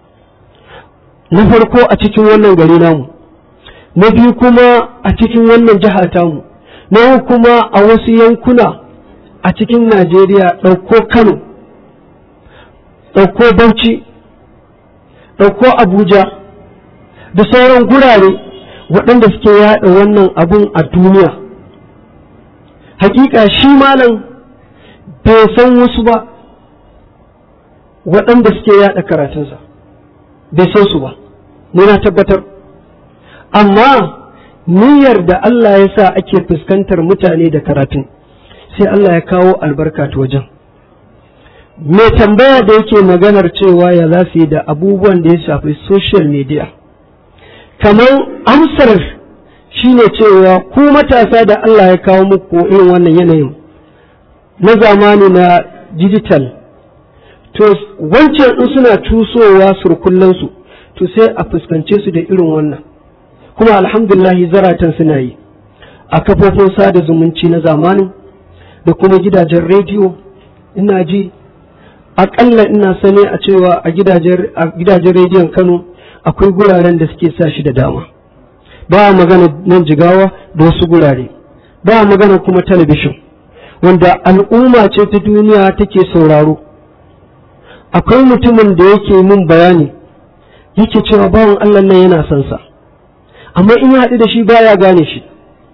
na farko a cikin wannan gari namu na biyu kuma a cikin wannan jiha tamu na kuma a wasu yankuna a cikin Najeriya ɗauko Kano ɗauko Bauchi ɗauko Abuja da sauran gurare waɗanda suke yaɗa wannan abun a duniya hakika shi malam bai san wasu ba waɗanda suke yaɗa karatunsa bai san su ba ni na tabbatar amma niyyar da Allah ya sa ake fuskantar mutane da karatun sai Allah ya kawo albarka ta wajen mai tambaya da yake maganar cewa ya za su yi da abubuwan da ya shafi social media kamar amsar shine cewa ku matasa da Allah ya kawo muku irin wannan yanayin na zamani na digital to wancan in suna cusowa surkullansu to sai a fuskance su da irin wannan kuma alhamdulahi zaratan suna yi a kafofin sada zumunci na zamanin da kuma gidajen rediyo ina ji aƙalla ina sani a cewa a gidajen rediyon kano akwai guraren da suke sa shi da dama ba magana nan jigawa da wasu gurare ba magana kuma talabishin wanda al'umma ce ta duniya take sauraro akwai mutumin da yake min bayani yake cewa bawan allah nan yana son sa amma in ya haɗu da shi baya gane shi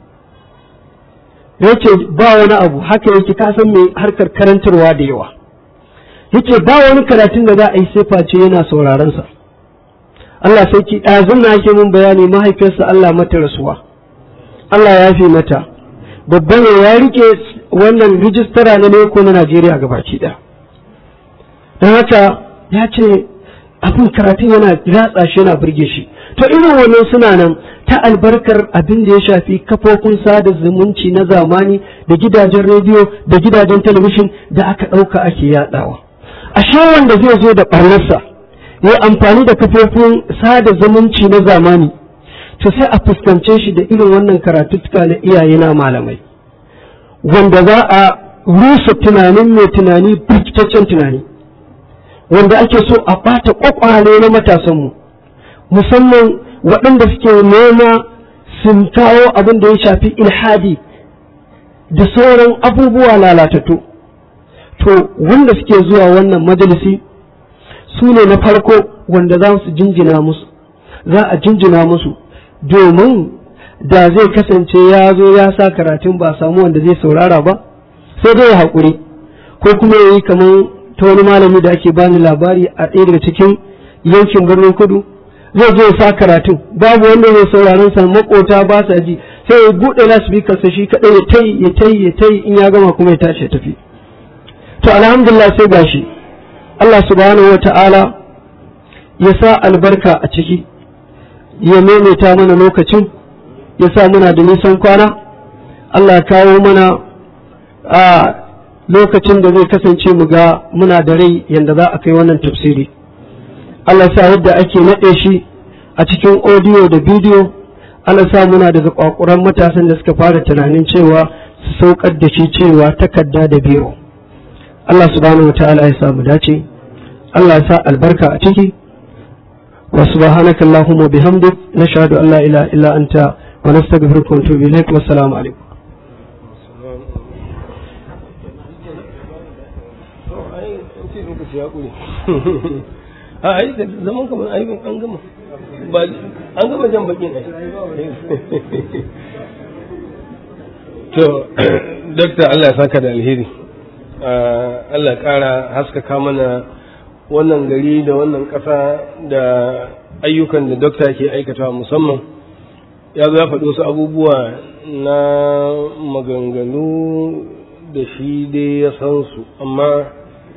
yace ba wani abu haka yake ka san mai harkar karantarwa da yawa yace ba wani karatun da za a yi sai face yana sauraron sa Allah sai ki ɗazun na ake mun bayani mahaifiyarsa Allah mata rasuwa Allah ya fi mata babban ya rike wannan rijistara na neko na Najeriya gabaki ɗaya don haka ya ce abin karatun yana ratsa shi yana burge shi to irin wannan suna nan ta albarkar abin da ya shafi kafofin sada zumunci na zamani da gidajen rediyo da gidajen talabishin da aka ɗauka ake yaɗawa ashe wanda zai zo da ɓarnarsa ya amfani da kafofin sada zumunci na zamani to sai a fuskance shi da irin wannan karatuttuka na iyaye na malamai wanda za a rusa tunanin mai tunani birkitaccen tunani wanda ake so a ɓata ƙwaƙwale na matasanmu musamman waɗanda suke nema sun kawo abin da ya shafi ilhadi da sauran abubuwa lalatattu to wanda suke zuwa wannan majalisi su ne na farko wanda za su jinjina musu za a jinjina musu domin da zai kasance ya zo ya sa karatun ba samu wanda zai saurara ba sai dai ya haƙuri ko kuma ya yi kamar ta wani malami da ake bani labari a ɗaya daga cikin yankin birnin kudu zai zo ya sa karatun babu wanda zai sauraron sa makota ba sa ji sai ya buɗe lasbikar sa shi kaɗai ya tayi ya tayi ya tayi in ya gama kuma ya tashi ya tafi to alhamdulillah sai gashi Allah subhanahu wata'ala ya sa albarka a ciki ya maimaita mana lokacin ya sa muna da nisan kwana Allah ya kawo mana a lokacin da zai kasance mu ga muna da rai yanda za a kai wannan tafsiri Allah sa yadda ake naɗe shi a cikin audio da bidiyo Allah sa muna daga kwakuran matasan da suka fara tunanin cewa su saukar da shi cewa takarda da biro Allah subhanahu wataala ya samu dace Allah ya sa albarka a ciki wa subhanaka allahumma bihamdik nashhadu an la ilaha illa anta wa nastaghfiruka wa natubu ilaik wa assalamu alaikum ai an ce lokaci ya ƙure a ai da zaman kamar ai an gama ba an gama jan bakin ai to dakta Allah ya saka da alheri Allah ya ƙara haskaka mana wannan gari da wannan ƙasa da ayyukan da dokta ke aikatawa musamman ya zo ya faɗi wasu abubuwa na maganganu da shi dai ya san su amma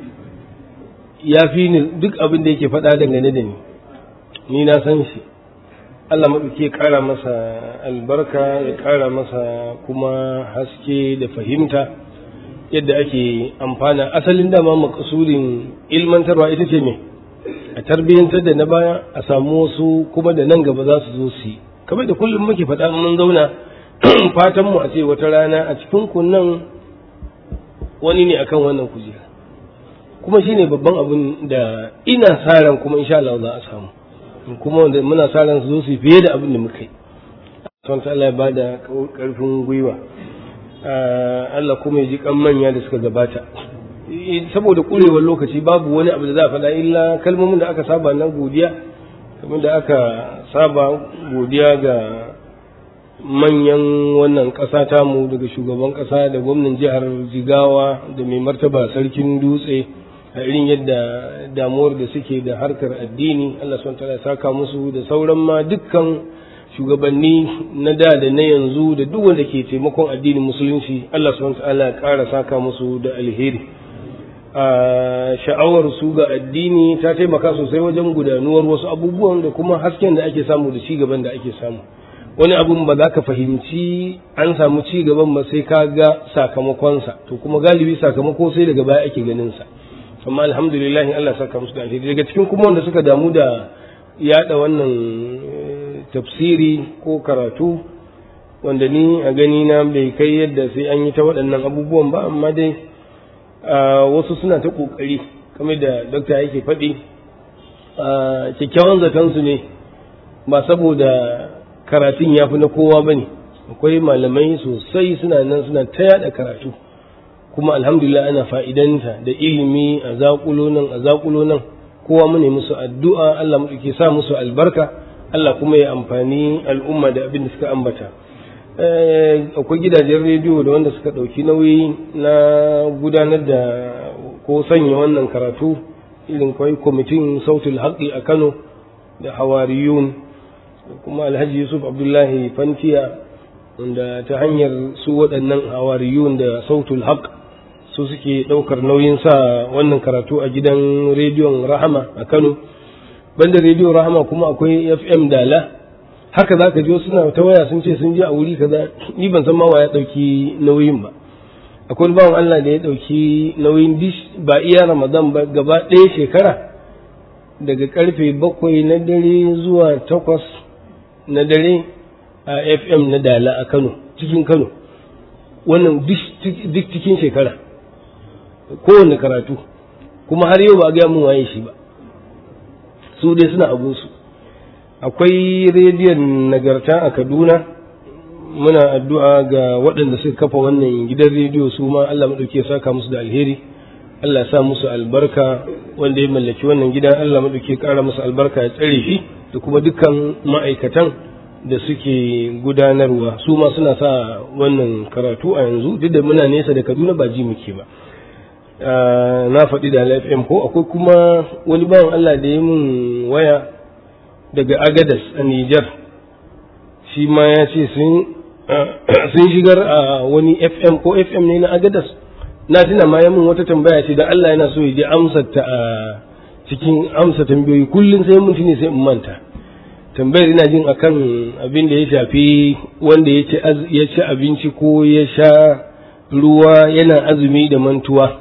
ya fi ni duk abin da yake faɗa dangane da ni ni na san shi Allah maɗauki ya ƙara masa albarka ya ƙara masa kuma haske da fahimta yadda ake amfana asalin dama makasurin ilmantarwa ita ce me a tarbiyyantar da na baya a samu wasu kuma da nan gaba za su zo su yi kamar da kullum muke faɗa mun zauna fatan mu a ce wata rana a cikin kunnan wani ne akan wannan kujera kuma shine babban abin da ina sa ran kuma insha Allah za a samu kuma wanda muna sa ran su zo su fiye da abin da muka yi son Allah ya bada karfin gwiwa Allah kuma ya ji kan manya da suka gabata saboda kurewar lokaci babu wani abu da za a faɗa illa kalmomin da aka saba na godiya kamar da aka saba godiya ga manyan wannan ƙasa tamu daga shugaban ƙasa da gwamnan jihar jigawa da mai martaba sarkin dutse a irin yadda damuwar da suke da harkar addini Allah son ta saka musu da sauran ma dukkan shugabanni na da da na yanzu da duk wanda ke taimakon addinin musulunci Allah subhanahu ta'ala ya ƙara saka musu da alheri a sha'awar su ga addini ta taimaka sosai wajen gudanuwar wasu abubuwan da kuma hasken da ake samu da ci gaban da ake samu wani abun ba za ka fahimci an samu ci gaban ba sai ka ga sakamakonsa to kuma galibi sakamako sai daga baya ake ganin sa amma alhamdulillah Allah saka musu da alheri daga cikin kuma wanda suka damu da yada wannan tafsiri ko karatu wanda ni a gani na bai kai yadda sai an yi ta waɗannan abubuwan ba amma dai wasu suna ta ƙoƙari kamar da dokta yake faɗi kyakkyawan zatonsu ne ba saboda karatun ya fi na kowa ba ne akwai malamai sosai suna nan suna ta yada karatu kuma alhamdulillah ana fa'idanta da ilimi a zaƙulo nan a zaƙulo nan kowa mu ne musu addu'a Allah mu ke sa musu albarka Allah kuma ya amfani al'umma da abin da suka ambata akwai gidajen rediyo da wanda suka ɗauki nauyi na gudanar da ko sanya wannan karatu irin kwai kwamitin sautul haƙi a kano da hawariyun kuma alhaji yusuf abdullahi fantiya wanda ta hanyar su waɗannan hawariyun da sautul haq su suke ɗaukar nauyin sa wannan karatu a gidan rediyon rahama a kano banda rediyon rahama kuma akwai fm dala haka za ka ji suna ta waya sun ce sun je a wuri kaza ni ban san ma wa ya ɗauki nauyin ba akwai bawan allah da ya ɗauki nauyin dish ba iya ramadan ba gaba ɗaya shekara daga karfe bakwai na dare zuwa takwas na dare a fm na dala a kano cikin kano wannan duk cikin shekara kowane karatu kuma har yau ba a gaya mun waye shi ba su dai suna abunsu akwai rediyon nagarta a kaduna muna addu'a ga waɗanda suka kafa wannan gidan rediyo su ma allah maɗauki saka musu da alheri allah sa musu albarka wanda ya mallaki wannan gidan allah maɗauki ƙara musu albarka ya tsare shi da kuma dukkan ma'aikatan da suke gudanarwa su ma suna sa wannan karatu a yanzu duk da muna nesa da kaduna ba ji muke ba na faɗi da fm ko akwai kuma wani bawan allah da ya mun waya daga agadas a niger shi ma ya ce sun shigar a wani fm ko fm ne na agadas na tuna ma ya mun wata tambaya ce da allah yana so ya je amsa ta a cikin amsa tambayoyi kullum sai mun ne sai in manta tambayar ina jin akan abin da ya shafi wanda ya ci abinci ko ya sha ruwa yana azumi da mantuwa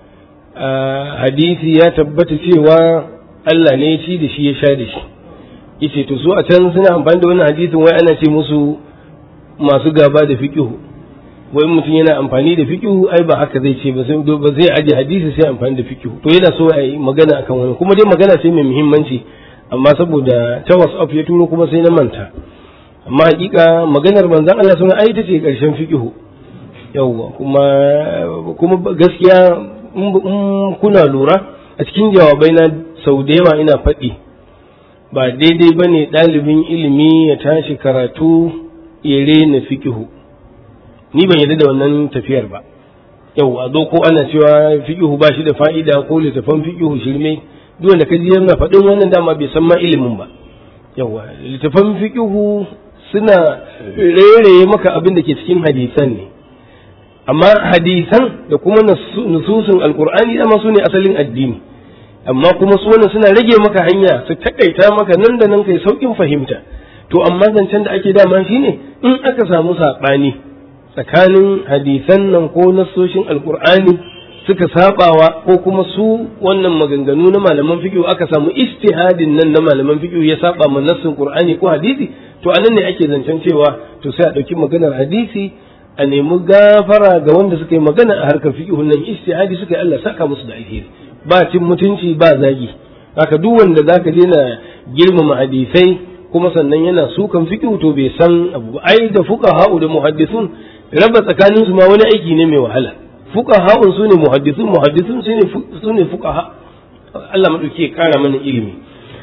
hadisi ya tabbata cewa Allah ne ya ci da shi ya sha da shi yace to su a can suna amfani da wannan hadisin wai ana ce musu masu gaba da fiqihu wai mutum yana amfani da fiqihu ai ba haka zai ce ba sai ba zai aje hadisi sai amfani da fiqihu to yana so a yi magana akan wannan kuma dai magana ce mai muhimmanci amma saboda ta WhatsApp ya turo kuma sai na manta amma hakika maganar manzon Allah sun ai ta ce karshen fiqihu yawwa kuma kuma gaskiya in kuna lura a cikin jawabai na sau da yawa ina faɗi ba daidai ba ne ɗalibin ilimi ya tashi karatu ya rena fikihu ni ban yarda da wannan tafiyar ba yau a zo ko ana cewa fikihu ba shi da fa'ida ko littafan fikihu shirme duk wanda kaji yana faɗin wannan dama bai san ma ilimin ba yawa littafan fikihu suna rere maka abin da ke cikin hadisan ne amma hadisan da kuma nususun alkur'ani dama su ne asalin addini amma kuma su wannan suna rage maka hanya su takaita maka nan da nan kai saukin fahimta to amma zancen da ake dama shine in aka samu saɓani tsakanin hadisan nan ko nassoshin alkur'ani suka sabawa ko kuma su wannan maganganu na malaman fiqh aka samu istihadin nan na malaman fiqh ya saba ma nassin qur'ani ko hadisi to anan ne ake zancen cewa to sai a dauki maganar hadisi a nemi gafara ga wanda suka yi magana a harkar fiqh nan istihadi suka yi Allah saka musu da alheri ba cin mutunci ba zagi haka duk wanda zaka je na girmama hadisai kuma sannan yana sukan fiqh to bai san abu ai da fuqaha da muhaddisun raba tsakanin su ma wani aiki ne mai wahala fuqaha su ne muhaddisun muhaddisun su ne fuqaha Allah madauki ya kara mana ilimi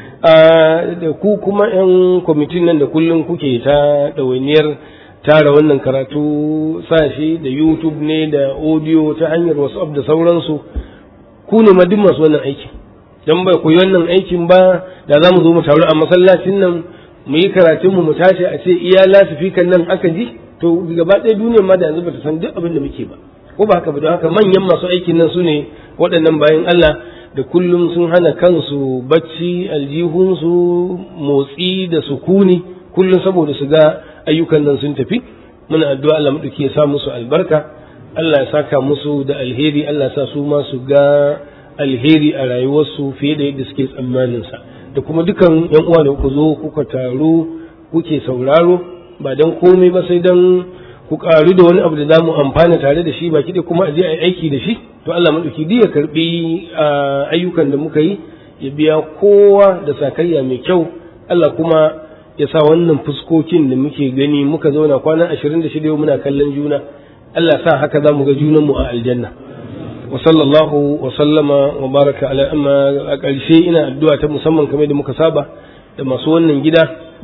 da ku kuma yan kwamitin nan da kullum kuke ta ɗawainiyar tara wannan karatu sashi da youtube ne da audio ta hanyar whatsapp da sauransu ku ne ma duk masu wannan aikin dan bai koyi wannan aikin ba da za mu zo mu taru a masallacin nan mu yi karatun mu mu tashi a ce iya lasifikan nan aka ji to gaba ɗaya duniyar ma da yanzu bata san duk abin da muke ba ko ba haka ba don haka manyan masu aikin nan su ne waɗannan bayan Allah da kullum sun hana kansu bacci aljihunsu motsi da sukuni kullum saboda su ga ayyukan nan sun tafi muna addu'a Allah madauki ya sa musu albarka Allah ya saka musu da alheri Allah ya sa su ma su ga alheri a rayuwarsu fiye da yadda suke tsammanin sa da kuma dukan yan uwa da kuka zo kuka taru kuke sauraro ba dan komai ba sai dan ku karu da wani abu da zamu amfana tare da shi baki da kuma a je a aiki da shi to Allah madauki duk ya karbi ayyukan da muka yi ya biya kowa da sakayya mai kyau Allah kuma ya sa wannan fuskokin da muke gani muka zauna kwana 26 muna kallon juna Allah sa haka za mu ga junanmu a aljanna wa sallallahu wa sallama wa baraka ala amma a ƙarshe ina addu'a ta musamman kamar da muka saba da masu wannan gida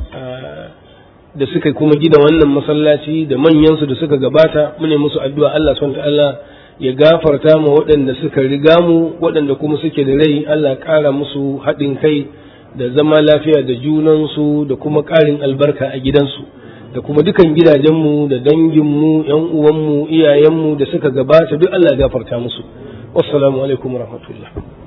da suka kuma gida wannan masallaci da manyansu da suka gabata mune musu addu'a Allah subhanahu ta'ala ya gafarta mu waɗanda suka riga mu waɗanda kuma suke da rai Allah ƙara musu haɗin kai da zama lafiya da junansu da kuma ƙarin albarka a gidansu da kuma dukan gidajenmu da danginmu ‘yan uwanmu iyayenmu da suka gabata duk Allah ya gafarta musu wassalamu alaikum wa rahmatullah